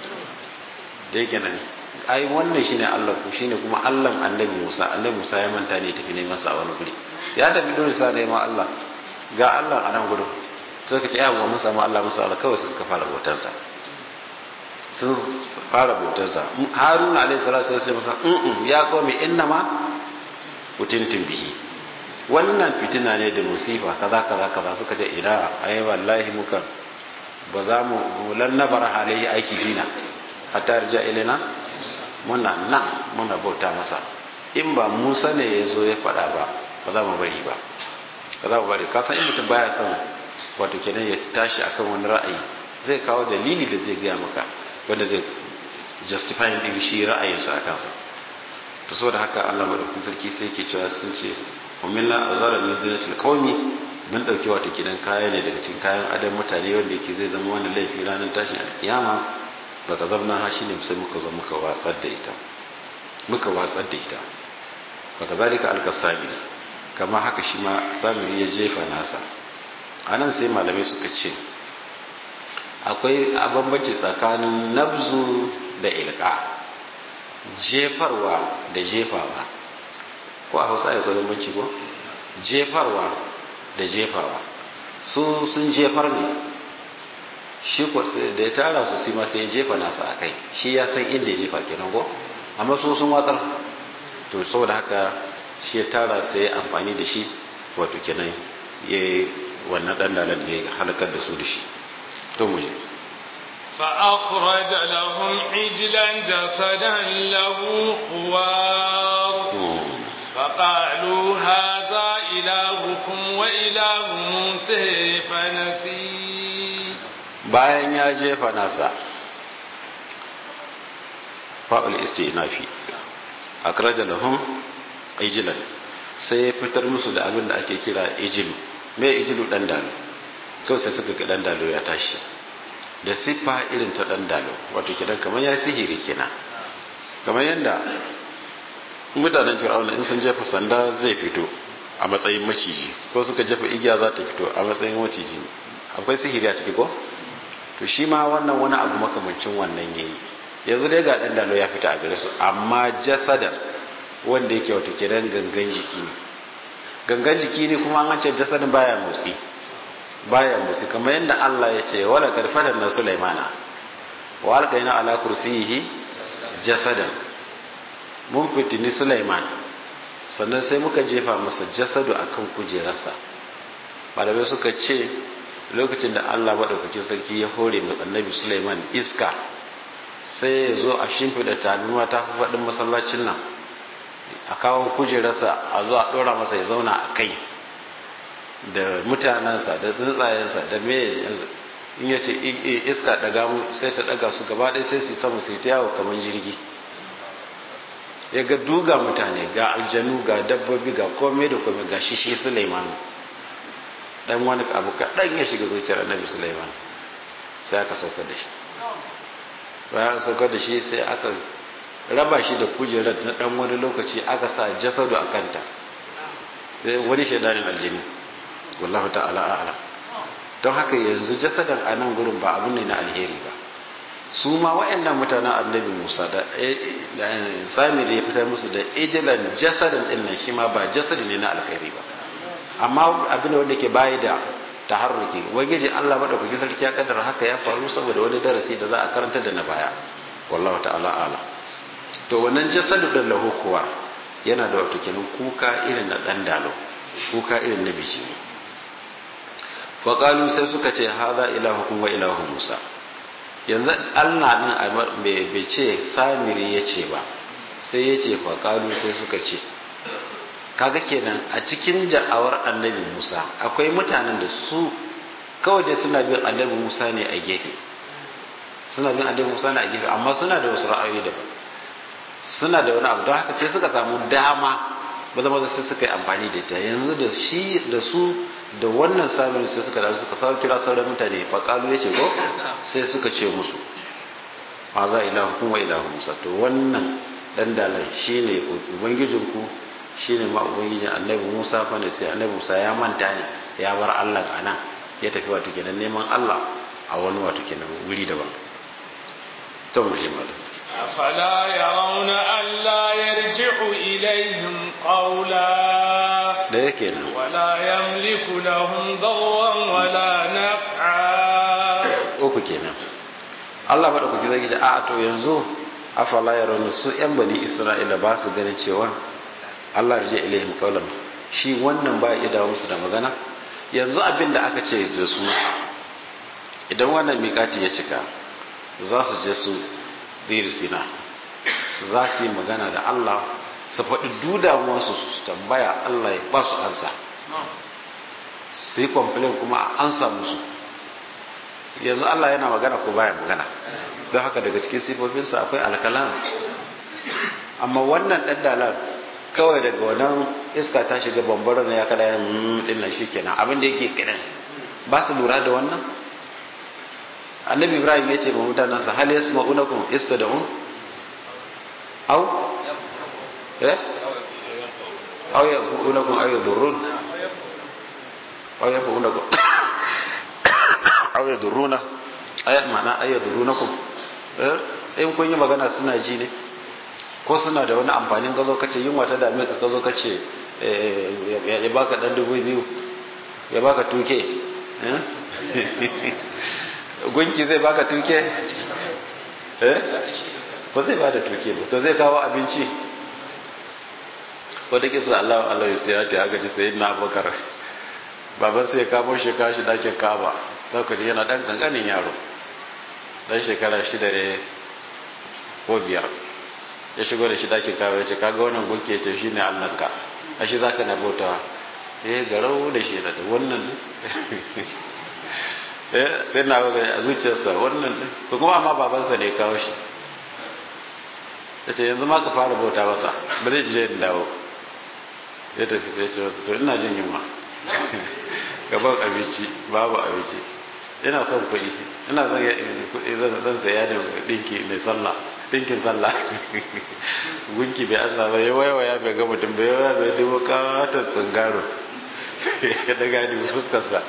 da yake nan ai wannan shine Allah ku shine kuma Allah annabi Musa annabi Musa ya manta ne tafi neman sa a wani guri ya tafi dole sa da ma Allah ga Allah a nan gurin sai ka ce ya mun samu Allah musa Allah kawai suka fara bautansa sun fara bautansa Haruna alaihi salatu sai masa mm ya qawmi innama utintum bihi wannan fitina ne da musifa kaza kaza kaza suka ce ina ai wallahi muka ba za mu lan nabara alaihi aiki bina hatta yarja ilaina muna nan muna bauta masa in ba musa ne ya zo ya faɗa ba ba za mu bari ba ba za mu bari kasan in mutum baya son wato kenan ya tashi akan wani ra'ayi zai kawo dalili da zai gaya maka wanda zai justify din shi ra'ayinsa a kansa to saboda haka Allah madaukakin sarki sai yake cewa sun ce umilla azara min zinatil qaumi mun dauki wato kidan kaya ne daga cikin kayan adam mutane wanda yake zai zama wani laifi ranar tashin alkiyama baka zamna ha shine sai muka zo muka watsar da ita muka watsar da ita baka zalika alkasami kama haka shi ma samiri ya jefa nasa anan sai malamai suka ce akwai bambanci tsakanin nabzu da ilka jefarwa da jefawa ko a hausa ya bambanci ko jefarwa da jefawa su sun jefar ne shi da ya tara su sima sai ya jefa nasa a kai shi ya san inda ya jefa kenan ko amma su sun watsar to saboda haka shi ya tara sai ya amfani da shi wato kenan ya wannan dan dalan da ya halakar da su da shi to mu je فأخرج لهم عجلا جسدا له خوار فقالوا هذا إلهكم وإله موسى فنسي bayan ya jefa nasa fa'ul istinafi akraja lahum ijlan sai ya fitar musu da abin da ake kira ijilu me ijilu dan dalo kawai sai suka ga dan dalo ya tashi da siffa irin ta dan dalo wato kidan kamar ya sihiri kenan kamar yadda mutanen fir'auna in sun jefa sanda zai fito a matsayin maciji ko suka jefa igiya za ta fito a matsayin maciji akwai sihiri a ciki ko to shi ma wannan wani abu makamancin wannan yayi yanzu dai ga dan dalo ya fita a gare su amma jasadar wanda yake wato kiran gangan jiki ne gangan jiki ne kuma an ce jasadin baya motsi baya motsi kamar yadda Allah ya ce wala karfatan na Sulaimana wa alqaina ala kursiyihi jasadan mun fitini Sulaiman sannan sai muka jefa masa jasadu akan kujerarsa malamai suka ce lokacin da Allah maɗaukakin sarki ya hore mai annabi Sulaiman iska sai ya zo a shimfiɗa tabinuwa ta fi faɗin masallacin nan a kawo kujerarsa a zo a ɗora masa ya zauna a kai da mutanensa da tsuntsayensa da me in ya ce iska ɗaga mu sai ta ɗaga su gaba ɗaya sai su samu su ta yawo kamar jirgi ya ga duga mutane ga aljanu ga dabbobi ga komai da komai ga shi shi Sulaiman dan wani abu kaɗan ya shiga zuciyar annabi Sulaiman sai aka saukar da shi bayan saukar da shi sai aka raba shi da kujerar na dan wani lokaci aka sa jasadu a kanta wani shaidanin aljini wallahu ta'ala a'ala don haka yanzu jasadan a nan gurin ba abu ne na alheri ba su ma wa'annan mutanen annabi musa da samir ya fitar musu da ijilan jasadan din nan shi ma ba jasadi ne na alheri ba amma abin wanda ke bayi da taharruki wagejin Allah madaukaki sarki ya kaddara haka ya faru saboda wani darasi da za a karanta da na baya wallahu ta'ala ala to wannan jasadu da lahu kuwa yana da wato kenan kuka irin na dan dalo kuka irin na biji fa qalu sai suka ce hadha ilahukum wa ilahu musa yanzu Allah nan bai ce samiri ya ce ba sai ya ce fa qalu sai suka ce kaga kenan a cikin da'awar annabi Musa akwai mutanen da su kawai dai suna bin annabi musa ne a gefe suna bin annabi musa ne a gefe amma suna da wasu ra'ayoyi da suna da wani abu don haka sai suka samu dama maza maza sai suka yi amfani da ita yanzu da shi da su da wannan samun sai suka da suka sau kira sauran mutane faƙalu ya ce ko sai suka ce musu ma za ilahu kuma ilahu musa to wannan dan dalan shine ubangijinku shine ma ubangijin annabi musa fa ne sai annabi musa ya manta ne ya bar allah a nan ya tafi wato kenan neman allah a wani wato kenan wuri daban to mu shi malam أفلا يرون ألا يرجع إليهم قولا da yake nan ولا يملك لهم ضرا ولا نفعا uku kenan Allah ba da kuke zai ce a to yanzu afala yarawna su yan bani Isra'ila ba su ganin cewa Allah rije ilaihim qawlan shi wannan ba ya dawo musu da magana yanzu abin da aka ce da su idan wannan miƙati ya cika za su je su biri sina za su yi magana da Allah su faɗi dudamuwarsu su tambaya Allah ya ba su ansa su yi kwamfilin kuma a ansa musu yanzu Allah yana magana ko baya magana don haka daga cikin sifofinsa akwai alkalam amma wannan ɗan dalar kawai daga wannan iska ta shiga bambara na ya kada ya ɗin nan shikenan abin da yake kiran ba su lura da wannan annabi ibrahim ya ce ma mutanensa hal yasma'unakum istada'un aw eh aw yaqulunakum aw yadurrun aw yaqulunakum aw yadurruna ayat mana ay yadurunakum eh in kun yi magana suna ji ne ko suna da wani amfanin gazo kace yunwa ta dame ka gazo kace ya baka dan dubu biyu ya baka tuke eh gunki zai baka tuke eh ba zai bada tuke ba to zai kawo abinci wata kisa Allah Allah ya tsaya ta aka ci sayyidina Abubakar baban sai ya kamo shi kashi dakin Kaaba lokaci yana dan kankanin yaro dan shekara shida ne ko biyar ya shigo da shi dakin Kaaba ya ce kaga wannan gunki ya ce shine Allah ka ashe zaka na bautawa eh garau da shi da wannan sai na ga a zuciyarsa wannan to kuma amma babansa ne kawo shi ya ce yanzu ma ka fara bauta masa ba zai je in dawo ya tafi sai ce masa to ina jin yunwa gaban abinci babu abinci ina son kuɗi ina son kuɗi zan saya da ɗinki mai sallah ɗinkin sallah gunki bai asa ba ya waya bai ga mutum bai waya bai dubo kawatar tsingaro ya daga dubu fuskarsa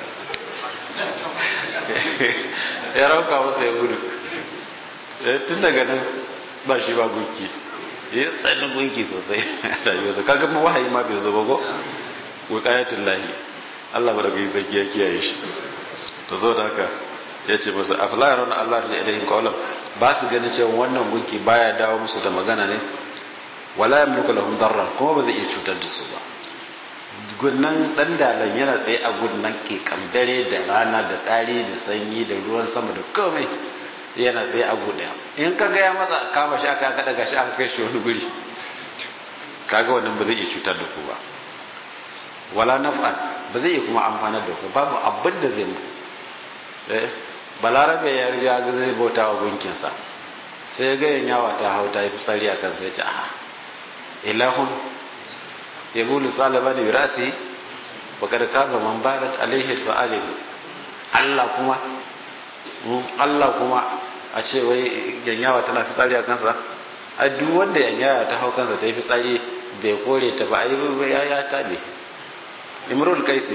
ya rauka masa ya gudu tun daga nan ba shi ba gunki ya tsani gunki sosai rayuwarsa kaga ma wahayi ma bai zo ba ko wuqayatul lahi Allah ba da gai zargi ya kiyaye shi to zo da haka ya ce musu afla yarawna Allah da ilayhim qawlan ba su ganin cewa wannan gunki baya dawo musu da magana ne wala yamliku lahum darra kuma ba zai iya cutar da su ba gunnan dan dalan yana tsaye a gunnan ke dare da rana da tsari da sanyi da ruwan sama da komai yana tsaye a gu daya in ka ga ya matsa kama shi aka aka daga shi aka kai shi wani guri kaga wannan ba zai iya cutar da ku ba wala naf'an ba zai iya kuma amfanar da ku babu abin da zai mu eh balarabe ya riga ga zai bauta wa gunkinsa sai ya ga yanyawa ta hau ta yi fitsari a kansa ya ce a ilahun ya bulu tsalaba da wirasi bakar kaba man barat alaihi sa'alim Allah kuma Allah kuma a ce wai yanyawa tana fitsari a kansa a duk wanda yanyawa ta hau kansa ta yi fitsari bai kore ta ba a yi ya ya tabe imrul kaisi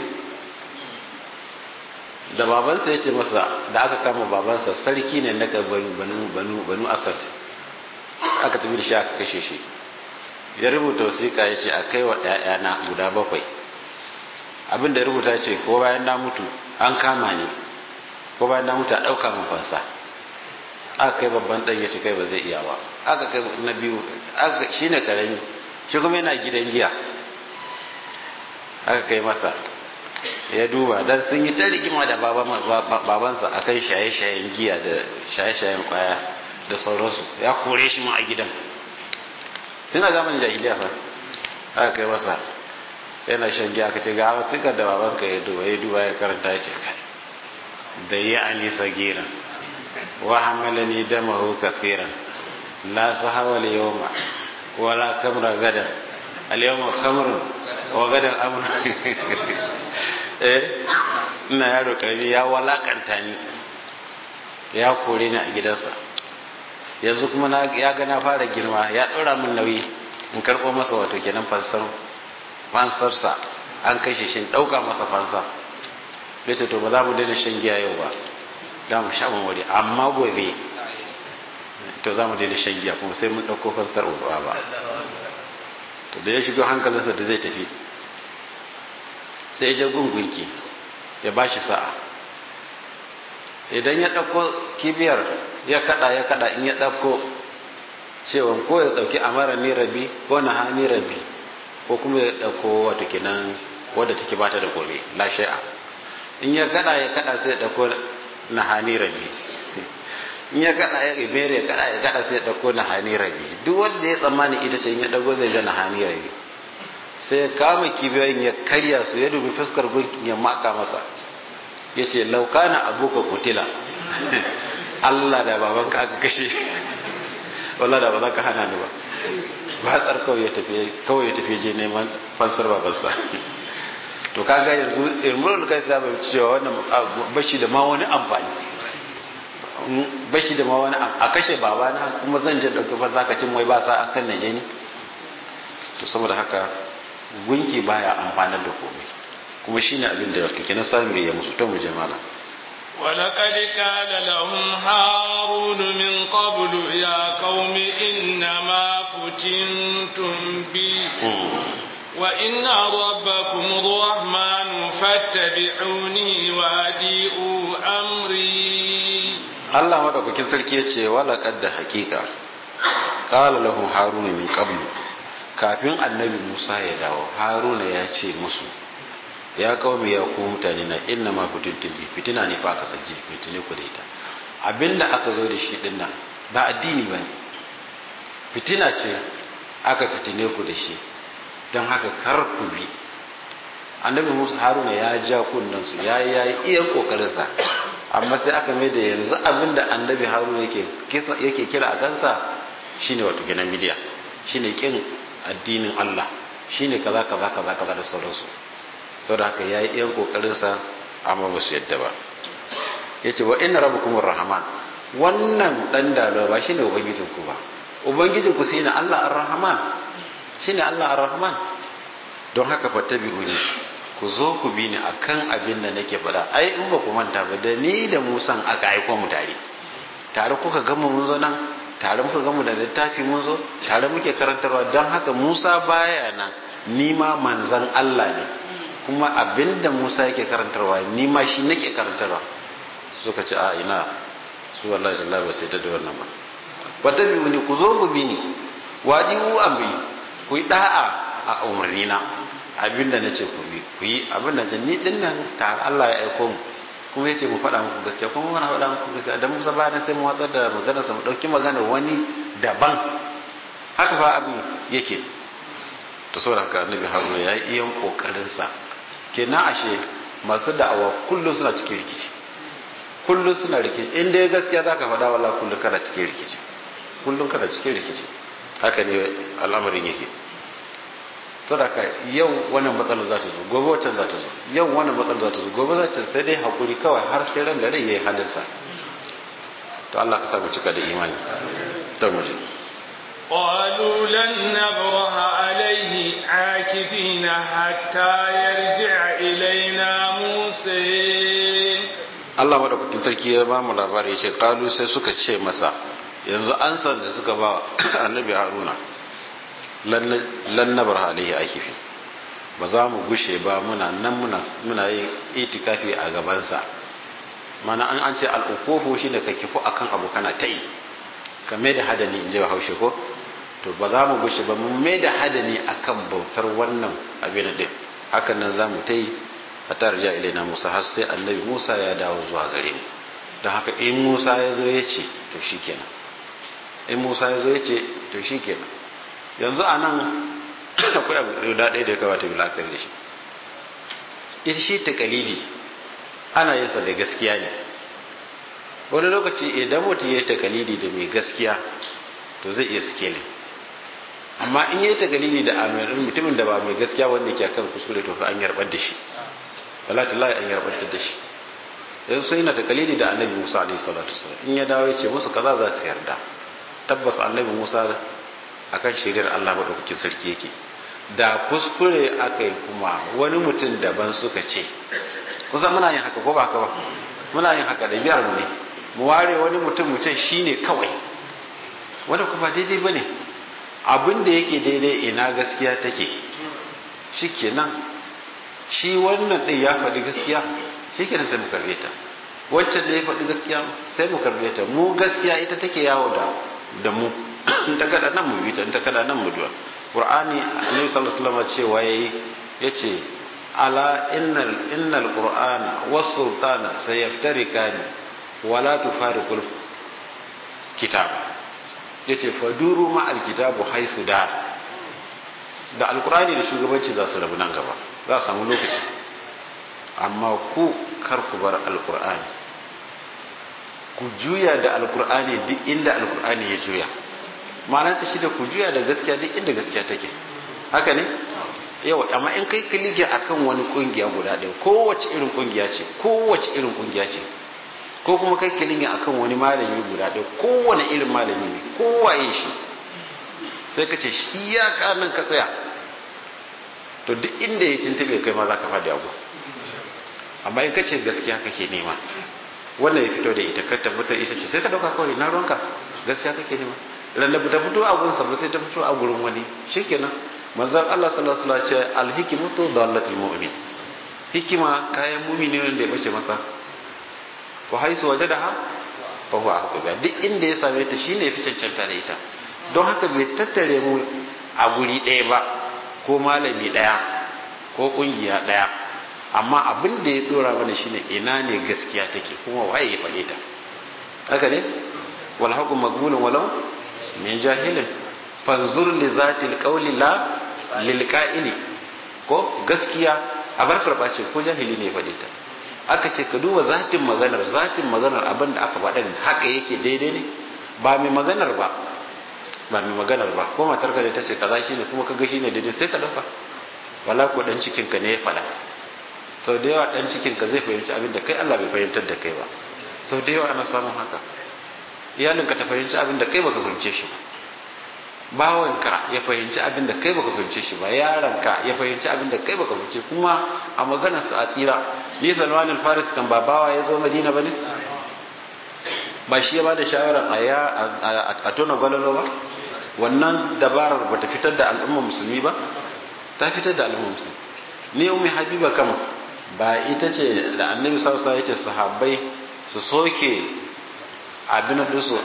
da babansa ya ce masa da aka kama babansa sarki ne na banu banu banu banu asad aka tafi da shi aka kashe shi ya rubuta wasiƙa ya ce a kai wa ‘ya'yana guda bakwai abin da ya rubuta ce ko bayan na mutu an kama ni ko bayan na mutu a ɗauka min fansa aka kai babban ɗan ya ce kai ba zai iya ba aka kai na biyu shi ne ƙarami shi kuma yana gidan giya aka kai masa ya duba dan sun yi ta rigima da babansa akan shaye-shayen giya da shaye-shayen kwaya da sauransu ya kore shi ma a gidan tun a zamanin jahiliya fa aka kai masa yana shan giya aka ce ga wasikar da babanka ya duba ya duba ya karanta ya ce kai da ya ali sagiran wa hamalani damahu kathiran la sahawa al-yawma wala kamra gadan al-yawma kamrun wa gadan amr eh ina yaro karami ya walakanta ni ya kore ni a gidansa yanzu kuma na ya ga na fara girma ya ɗora min nauyi in karɓo masa wato kenan fansar fansarsa an kashe shi ɗauka masa fansa ya ce to ba za mu daina shan giya yau ba za mu sha wuri amma gobe to za mu daina shan giya kuma sai mun ɗauko fansar uwa ba to da ya shigo hankalinsa da zai tafi sai ya je gungunki ya ba shi sa'a idan ya ɗauko kibiyar ya kada ya kada in ya ɗauko cewa ko ya ɗauki amara ni rabi ko na hani rabi ko kuma ya ɗauko wata kinan wadda take bata da gobe la shay'a in ya kada ya kada sai ya ɗauko na hani rabi in ya kada ya ibere ya kada ya kada sai ya ɗauko na hani rabi duk wanda ya tsammani ita ce in ya ɗauko zai ga na hani rabi sai ya kama kibiyoyin ya karya su ya dubi fuskar gunkin ya maka masa ya ce laukana abuka kutila Allah da babanka aka kashe wallah da ba za ka hana ni ba ba tsar kawai ya tafi kawai ya tafi je neman fansar babansa to kaga yanzu irmul kai ta bai cewa wannan bashi da ma wani amfani bashi da ma wani a kashe babana kuma zan je dauki fa zaka cin wai ba sa akan naje ni to saboda haka gunki baya amfanar da komai kuma shine abin da kake na samiri ya musu to mu je malam ولقد قال لهم هارون من قبل يا قوم إنما فتنتم بي وإن ربكم الرحمن فاتبعوني وأديئوا أمري الله ما دوك sarki yace wala kadda hakika qala lahum haruna min qablu kafin annabi Musa ya dawo haruna ya ce musu ya kawo ya ku mutane na inna ma fitintin bi fitina ne fa aka sanje fitine ku da ita abinda aka zo da shi din nan ba addini bane fitina ce aka fitine ku da shi don haka kar ku bi annabi musa haruna ya ja kunnan su ya yi iya kokarin sa amma sai aka mai da yanzu abinda annabi haruna yake yake kira a kansa shine wato gidan midiya shine kin addinin Allah shine kaza kaza kaza kaza da sauransu sau da haka ya yi iyan kokarinsa amma ba su yadda ba ya ce wa ina rabu kuma rahman wannan dan dalo ba shi ne ubangijinku ba ubangijinku sai na allah ar-rahman shi ne allah ar-rahman don haka fata biyu ne ku zo ku bi ni akan abin da nake faɗa ai in ba ku manta ba da ni da musan aka aiko mu tare tare kuka gama mun zo nan tare muka gama da littafi mun zo tare muke karantarwa don haka musa baya nan ni ma manzan allah ne kuma abinda Musa yake karantarwa ni ma shi nake karantarwa suka ce a ina su wallahi sallallahu alaihi wasallam da wannan ba wata biyu ne ku zo ku bi ni wajibu amri ku yi da'a a umarni na abinda nace ku bi ku yi abinda da ni din nan ta Allah ya aiko mu kuma yace mu faɗa muku gaskiya kuma muna faɗa muku gaskiya dan Musa bayan sai mu watsar da maganar sa mu dauki maganar wani daban haka fa abin yake to saboda haka annabi Haruna ya yi iyan kokarin sa kenan ashe masu da'awa kullum suna cikin rikici kullum suna rikici in dai gaskiya za ka faɗa wala kullum kana cikin rikici kullum kana cikin rikici haka ne al'amarin yake sadaka yau wannan matsalar za ta zo gobe wacce za ta zo yau wannan matsalar za ta zo gobe za ta sai dai hakuri kawai har sai ran da rai yayi halinsa to Allah ka samu cika da imani to mu je قالوا لن نبرح عليه عاكفين حتى يرجع إلينا موسى Allah madaukakin sarki ya ba mu labari ya ce kalu sai suka ce masa yanzu an san da suka ba annabi haruna lan nabar alaihi akifi ba za mu gushe ba muna nan muna yin itikafi a gabansa mana an an ce al'ukufu shine ka kifu akan abu kana ta yi ka mai da hadani in ji ba haushe ko to ba za mu gushe ba mun mai da hadani akan bautar wannan abin din hakan nan za mu ta yi a tarja ilaina musa har sai annabi musa ya dawo zuwa gare mu don haka in musa ya zo ya ce to shi kenan in musa ya zo ya ce to shi kenan yanzu a nan akwai abu da ɗaya da ya kamata bi la'akari da shi ita shi ta kalidi ana yin sa da gaskiya ne wani lokaci idan mutum ya yi takalidi da mai gaskiya to zai iya skele amma in ya yi takalidi da amirin mutumin da ba mai gaskiya wanda ke kan kuskure to fa an yarbar da shi wallahi an yarbar da shi sai sai na takalidi da annabi Musa alaihi salatu wasallam in ya dawo ya ce musu kaza za su yarda tabbas annabi Musa akan shiriyar Allah madaukakin sarki yake da kuskure aka yi kuma wani mutum daban suka ce kusan muna yin haka ko ba haka ba muna yin haka da biyar ne mu ware wani mutum mu ce shine kawai wanda kuma daidai bane abin da yake daidai ina gaskiya take shikenan shi wannan din ya faɗi gaskiya shikenan sai mu karbe ta waccan da ya faɗi gaskiya sai mu karbe ta mu gaskiya ita take yawo da da mu in ta kada nan mu bi ta in ta kada nan mu duwa qur'ani annabi sallallahu alaihi wasallam cewa yayi yace ala innal innal qur'ana was sultana sayaftarikani wala tufariqul kitab yace faduru ma alkitabu haisu da da alqur'ani da shugabanci za su rabu nan gaba za su samu lokaci amma ku kar ku bar alqur'ani ku juya da alqur'ani duk inda alqur'ani ya juya ma'ana ta shi da ku juya da gaskiya duk inda gaskiya take haka ne yawa amma in kai kilige akan wani kungiya guda ɗaya kowace irin kungiya ce kowace irin kungiya ce ko kuma kai kilige akan wani malami guda ɗaya kowane irin malami ne kowaye shi sai ka ce shi ya kanan ka tsaya to duk inda ya tuntube kai ma za ka faɗi abu amma in ka ce gaskiya kake nema wannan ya fito da ita ka tabbatar ita ce sai ka dauka kawai na ruwanka gaskiya kake nema lallabu ta fito a gurin sa sai ta fito a gurin wani shikenan manzon Allah sallallahu alaihi wasallam ce alhikmatu dallatul mu'min hikima kayan mu'mini wanda ya bace masa fa haisu wajadaha fa huwa ahqqa duk inda ya same ta shine fi cancanta da ita don haka bai tattare mu a guri ɗaya ba ko malami ɗaya ko ƙungiya ɗaya amma abin da ya dora mana shine ina ne gaskiya take kuma waye ya faɗe ta haka ne wal haqu maqbulun walau min jahilin fanzur li zati alqawli la lil qa'ili ko gaskiya a bar karba ce ko jahili ne ya faɗe ta aka ce ka duba zatin maganar zatin maganar abin da aka faɗa haka yake daidai ne ba mai maganar ba ba mai maganar ba ko matar ka ta ce kaza shine kuma ka ga shine daidai sai ka dauka wala ko dan cikin ka ne ya faɗa sau da yawa dan cikin ka zai fahimci abin da kai Allah bai fahimtar da kai ba sau da yawa ana samun haka iyalinka ta fahimci abin da kai baka fahimce shi ba bawanka ya fahimci abin da kai baka fahimce shi ba yaranka ya fahimci abin da kai baka fahimce kuma a maganar su a tsira ni Salman al-Faris kan ba bawa ya zo Madina bane ba shi ya ba da shawarar a ya a tona gwalalo ba wannan dabarar ba ta fitar da al'umma musulmi ba ta fitar da al'umma musulmi ni ummi habiba kama ba ita ce da annabi sausa ya ce sahabbai su soke abin da su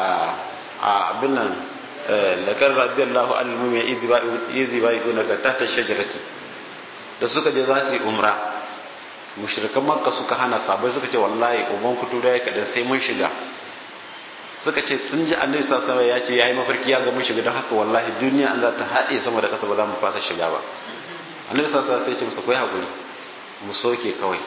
a abin nan lakar radiyallahu anhu mai izi bai kuna ga tata shajarati da suka je za su yi umra mushrikan makka suka hana sabai suka ce wallahi uban kutura ya kadan sai mun shiga suka ce sun ji annabi sallallahu ya ce yayi mafarki ya ga mun shiga don haka wallahi duniya an za ta haɗe sama da ƙasa ba za mu fasa shiga ba annabi sallallahu sai ya ce musu kai hakuri mu soke kawai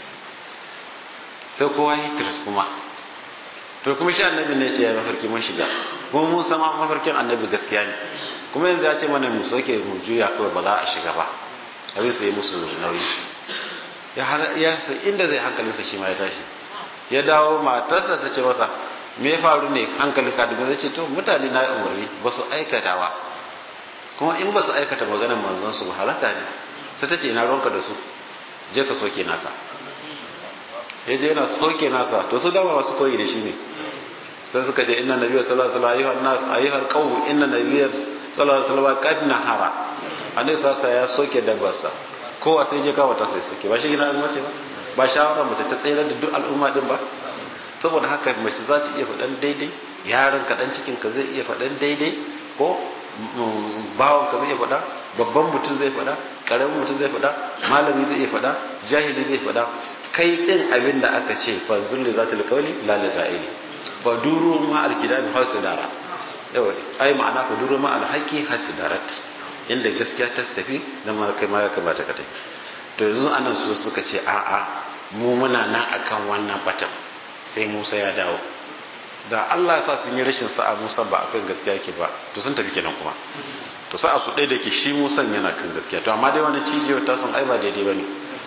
sai kowa yi tiris kuma to kuma shi annabi ne ce ya mafarki mun shiga kuma mun sama mafarkin annabi gaskiya ne kuma yanzu ya ce mana mu soke mu juya kawai ba za a shiga ba abin sai musu nauyi ya har ya inda zai hankalinsa shi ma ya tashi ya dawo matarsa ta ce masa me ya faru ne hankali ka dubi zai ce to mutane na umarni ba su aikata ba kuma in ba su aikata maganar manzon su ba halaka ne sai ta ce ina ruwanka da su je ka soke naka ya je yana soke nasa to su dama masu koyi da shi ne sai suka ce inna nabiyyu sallallahu alaihi wasallam nas ayyuhal qawm inna nabiyyu sallallahu alaihi wasallam qad nahara annabi sasa ya soke dabbarsa kowa sai je kawo ta sai soke ba shi gina azuma ce ba ba shawara mace ta tsere da duk al'umma din ba saboda haka mace za ta iya faɗan daidai yaron ka dan cikin ka zai iya faɗan daidai ko bawon ka zai iya faɗa babban mutum zai faɗa ƙaramin mutum zai faɗa malami zai iya faɗa jahili zai faɗa kai ɗin abin da aka ce fa zulli za ta liƙauli la liƙa'ili fa duru ma alkidabi hasidara yawa ai ma'ana fa duru ma alhaqi hasidarat inda gaskiya ta tafi da ma kai ma ya kamata ka tafi to yanzu anan su suka ce a'a mu muna nan akan wannan batan sai musa ya dawo da allah ya sa sun yi rashin sa'a musa ba akan gaskiya ke ba to sun tafi kenan kuma to sa'a su ɗaya da ke shi musan yana kan gaskiya to amma dai wani cijiyar ta sun ai ba daidai ba ne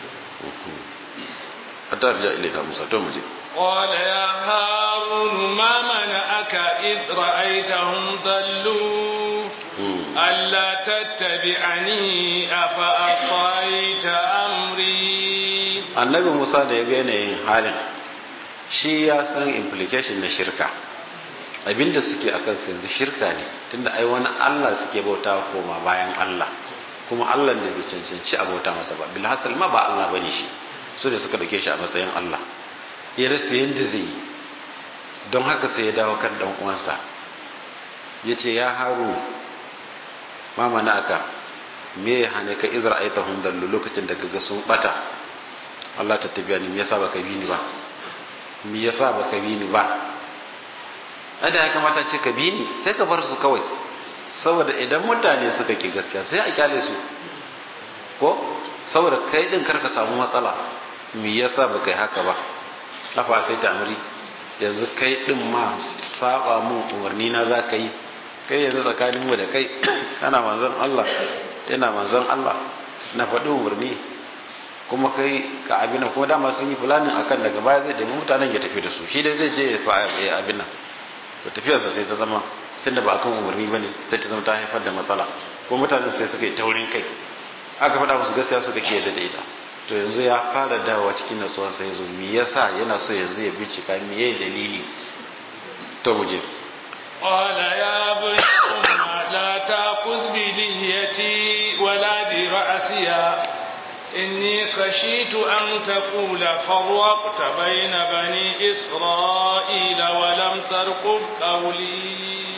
a tarja ilai musa to mu je قال يا هارون ما منعك إذ رأيتهم ضلوا ألا تتبعني أفأطيت أمري annabi musa da ya ga yanayin halin shi ya san implication na shirka abinda suke a kansu yanzu shirka ne tunda ai wani allah suke bauta koma bayan allah kuma allah da bai cancanci a bauta masa ba bilhassal ma ba allah bane shi su da suka dauke shi a matsayin allah ya rasa yadda zai yi don haka sai ya dawo kan dan uwansa ya ce ya haru mama na aka me ya hane ka izra aita hundallu lokacin da kaga sun bata Allah ta tabiya ni me yasa baka bi ni ba me yasa baka bi ni ba ada ya kamata ce ka bi ni sai ka bar su kawai saboda idan mutane suka ki gaskiya sai a kyale su ko saboda kai din karka samu matsala me yasa baka yi haka ba afa sai ta amri yanzu kai din ma saba mun umarni na za ka yi kai yanzu tsakanin mu da kai kana manzon Allah yana manzon Allah na faɗi umarni kuma kai ka abin nan kuma dama sun yi fulanin akan daga baya zai ɗabi mutanen ya tafi da su shi dai zai je ya abin nan to tafiyarsa sai ta zama tunda ba akan umarni bane sai ta zama ta haifar da matsala ko mutanen sai suka yi taurin kai aka faɗa musu gaskiya suka ke da ita to yanzu ya fara dawowa cikin natsuwa sai zo me yasa yana so yanzu ya bincika me yayi dalili to mu je قال يا ابن أم لا تأخذ بلهيتي ولا برأسي إني خشيت أن تقول فرقت بين بني إسرائيل ولم ترقب قولي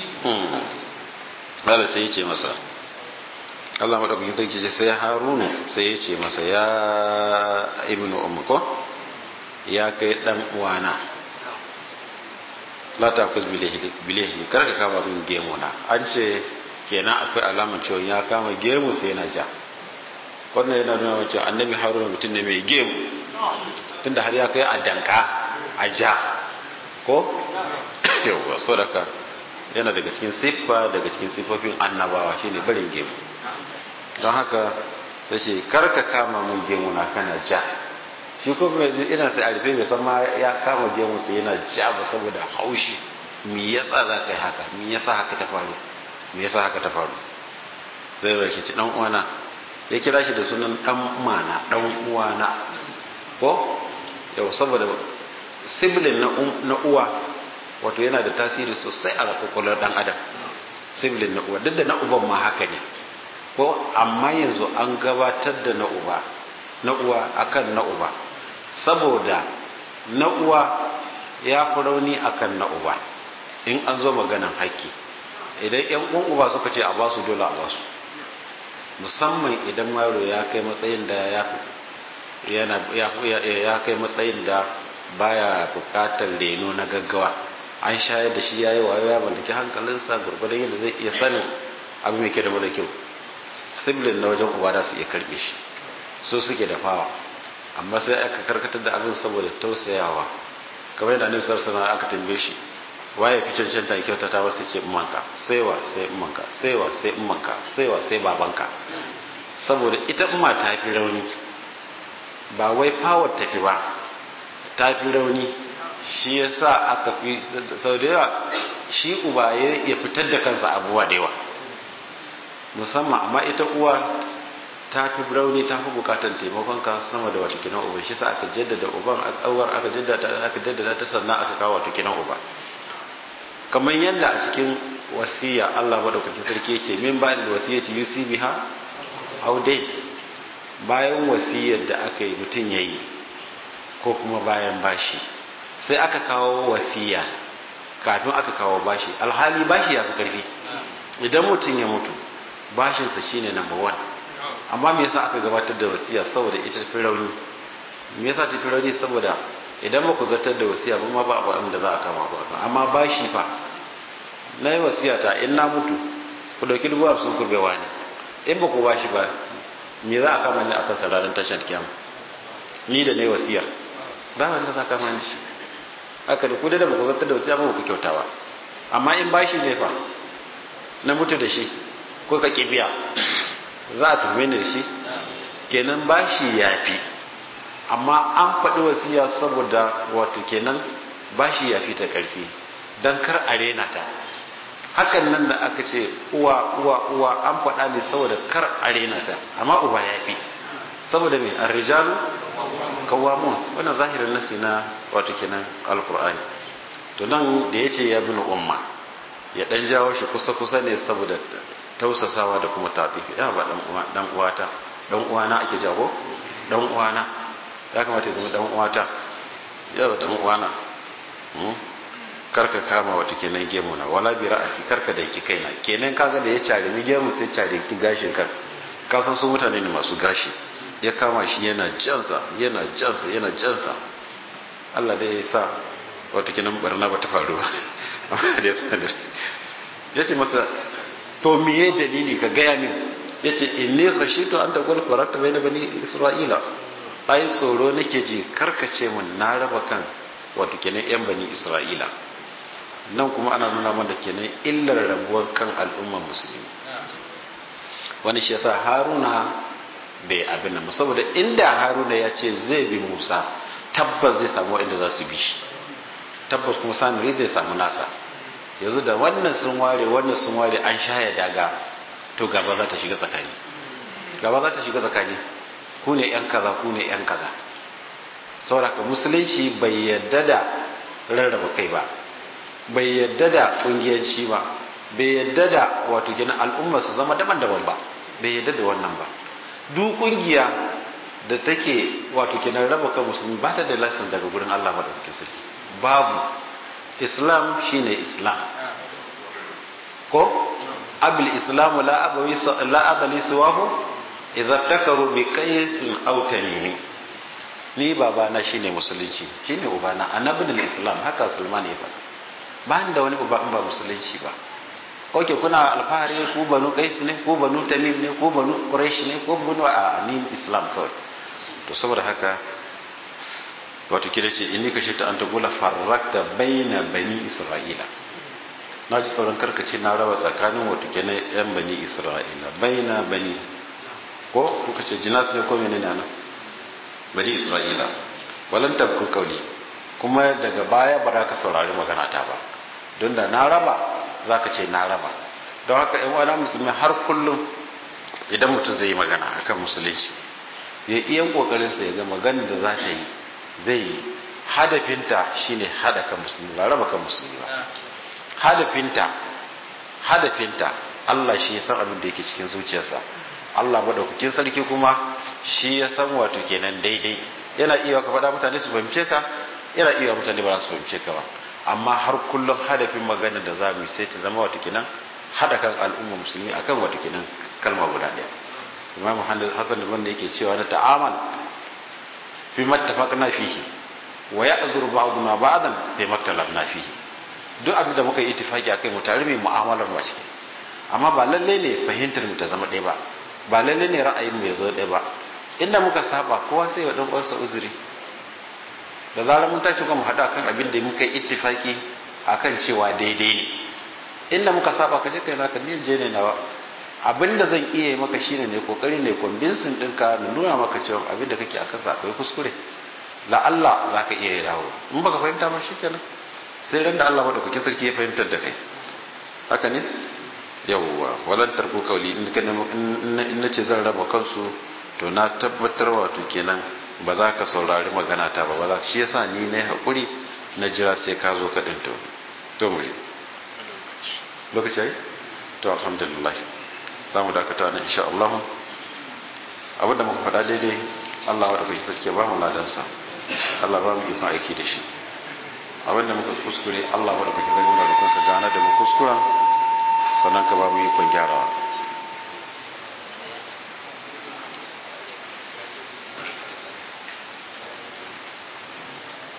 قال سيتي مسا Allah maɗaukakin sarki ce sai harunu sai ya ce masa ya ibnu umko ya kai ɗan uwana la ta kus bilehi kar ka kama min gemu na an ce kenan akwai alamar cewa ya kama gemu sai yana ja wannan yana nuna cewa annabi haruna mutum ne mai gemu tunda har ya kai a danka a ja ko yawwa sadaka yana daga cikin siffa daga cikin siffofin annabawa shine barin gemu don haka ta ce karka kama mun gemu na kana ja shi ko mai ina sai a rufe bai san ma ya kama gemu sai yana ja ba saboda haushi me yasa za ka yi haka me yasa haka ta faru me yasa haka ta faru sai bai shi dan uwana ya kira shi da sunan dan mana dan uwana ko yau saboda sibling na na uwa wato yana da tasiri sosai a kwakwalwar dan adam sibling na uwa duk da na uban ma haka ne ko amma yanzu an gabatar da na uba na uwa akan na uba saboda na uwa ya fi rauni akan na uba in an zo maganan haƙƙi idan yan uwan uba suka ce a ba su dole a ba su musamman idan yaro ya kai matsayin da ya yana ya kai matsayin da baya bukatar reno na gaggawa an shayar da shi yayi wayo ya mallaki hankalinsa gurgurdan yadda zai iya sanin abu mai kyau da mara kyau sibling na wajen uba da su iya karbe shi so suke da fawa amma sai aka karkatar da abin saboda tausayawa kamar yadda annabi sallallahu alaihi aka tambaye shi waye fi cancanta ya kyauta ta wasu ce ummanka sai wa sai ummanka sai wa sai ummanka sai wa sai babanka saboda ita umma ta fi rauni ba wai power ta fi ba ta fi rauni shi yasa aka fi sau da yawa shi uba ya fitar da kansa abubuwa da yawa musamman amma ita uwa ta fi rauni ta fi bukatar taimakon ka sama da wata kinan uba shi sa aka jaddada uban awar aka jaddada aka jaddada ta sannan aka kawo wata kinan uba kamar yadda a cikin wasiya Allah madaukakin sarki yake min ba da wasiyati yusi biha aw dai bayan wasiyar da aka yi mutum yayi ko kuma bayan bashi sai aka kawo wasiya kafin aka kawo bashi alhali bashi ya fi karfi idan mutum ya mutu bashinsa shine number one amma me yasa aka gabatar da wasiya saboda ita fi rauni me yasa ta fi rauni saboda idan ba ku zartar da wasiya ba ma ba abin da za a kama ba amma bashi fa na yi wasiya ta in na mutu ku dauki dubu hamsin ku bewa ne in ba ku bashi ba me za a kama ni akan sararin tashar kiyama ni da na yi wasiyar ba wanda za a kama ni shi haka da ku da ba ku zartar da wasiya ba ku kyauta ba amma in bashi ne fa na mutu da shi ko ka biya za a tuhume ni da shi kenan bashi ya fi amma an faɗi wasiya saboda wato kenan bashi ya fi ta ƙarfi don kar a rena ta hakan nan da aka ce uwa uwa uwa an faɗa ne saboda kar a rena ta amma uba ya fi saboda mai arrijalu kawamun wannan zahirin nasi na wato kenan alkur'ani to nan da ya ce ya bin umma ya dan jawo shi kusa kusa ne saboda tausasawa da kuma tatifi ya ba dan uwata dan uwana ake jago dan uwana ya kamata ya zama dan uwata ya ba dan uwana karka kama wata kenan gemu na wala bi ra'asi karka da yake kaina kenan kaga da ya cari mi gemu sai cari ki gashin kan ka san su mutane ne masu gashi ya kama shi yana jansa yana jansa yana jansa Allah dai ya sa wata kenan barna ba ta faru ba amma da ya sanar ya ce masa to miye dalili ka gaya min ya ce inni khashitu an taqul farata bayna bani isra'ila ai tsoro nake ji karkace mun na raba kan wato kenan yan bani isra'ila nan kuma ana nuna mana kenan illar rabuwar kan al'ummar musulmi wani shi yasa haruna bai abin nan saboda inda haruna ya ce zai bi musa tabbas zai samu inda za su bi shi tabbas kuma samiri zai samu nasa yanzu da wannan sun ware wannan sun ware an shaya daga to gaba za ta shiga tsakani gaba za ta shiga tsakani ku ne yan kaza ku ne yan kaza saboda musulunci bai yadda da rarraba kai ba bai yadda da kungiyanci ba bai yadda da wato gina al'umma su zama daban-daban ba bai yadda da wannan ba duk kungiya da take wato kenan raba kan musulmi ba ta da lasin daga gurin Allah madaukakin sarki babu islam shine islam ko abul islamu la abawi la abali suwahu idza takaru bi qaisin aw tamimi ni babana shine musulunci shine ubana annabin islam haka sulman ya faɗa ba da wani uba in ba musulunci ba oke kuna alfahari ku banu qais ne ko banu tamim ne ko banu quraish ne ko banu a ni islam kawai to saboda haka wato kida ce inni ka shita an tagula farrakta baina bani isra'ila na ji sauran karkace na raba tsakanin wato kenan yan bani isra'ila baina bani ko kuka ce jinas ne ko menene nan bani isra'ila walan tabku kauli kuma daga baya ba za ka saurari magana ta ba don da na raba za ka ce na raba don haka yan wani musulmi har kullum idan mutum zai yi magana akan musulunci ya iya kokarinsa ya ga magana da za ta yi zai yi hadafinta shine hada kan musulmi ba raba kan musulmi ba hadafinta hadafinta Allah shi ya san abin da yake cikin zuciyarsa Allah madaukakin sarki kuma shi ya san wato kenan daidai yana iya ka faɗa mutane su fahimce ka yana iya mutane ba za su fahimce ka ba amma har kullum hadafin magana da za mu yi sai ta zama wato kenan hada kan al'umma musulmi akan wato kenan kalma guda ɗaya imam hassan da wanda yake cewa na ta'amal fi mattafaqna fihi wa ya'zuru ba'duna ba'dan fi maktalafna fihi duk abin da muka yi ittifaki akai mu tare mai mu'amalar mu ciki amma ba lalle ne fahimtar mu ta zama ɗaya ba ba lalle ne ra'ayin mu ya zo ɗaya ba inda muka saba kowa sai ya dan uwarsa uzuri da zarar mun tashi kuma haɗu akan abin da muka yi ittifaki akan cewa daidai ne inda muka saba ka je kai naka ni je ne nawa abin da zan iya yi maka shine ne kokari ne convincing ɗinka na nuna maka cewa abin da kake akan sa akwai kuskure la Allah za ka iya dawo in baka fahimta ba shikenan sai ran da Allah madaukaki sarki ya fahimtar da kai haka ne yawwa walan tarku kauli in ka in nace zan raba kansu to na tabbatar wato kenan ba za ka saurari magana ta ba ba shi yasa ni ne hakuri na jira sai ka zo ka din to to mu lokaci ai to alhamdulillah za mu dakata ne insha Allah abinda muka faɗa daidai Allah wa da kai sarki ba mu ladansa Allah ba mu ikon aiki da shi abinda muka kuskure Allah wa da kai zai nuna da kanka gane da mu kuskuren sannan ka ba mu ikon gyarawa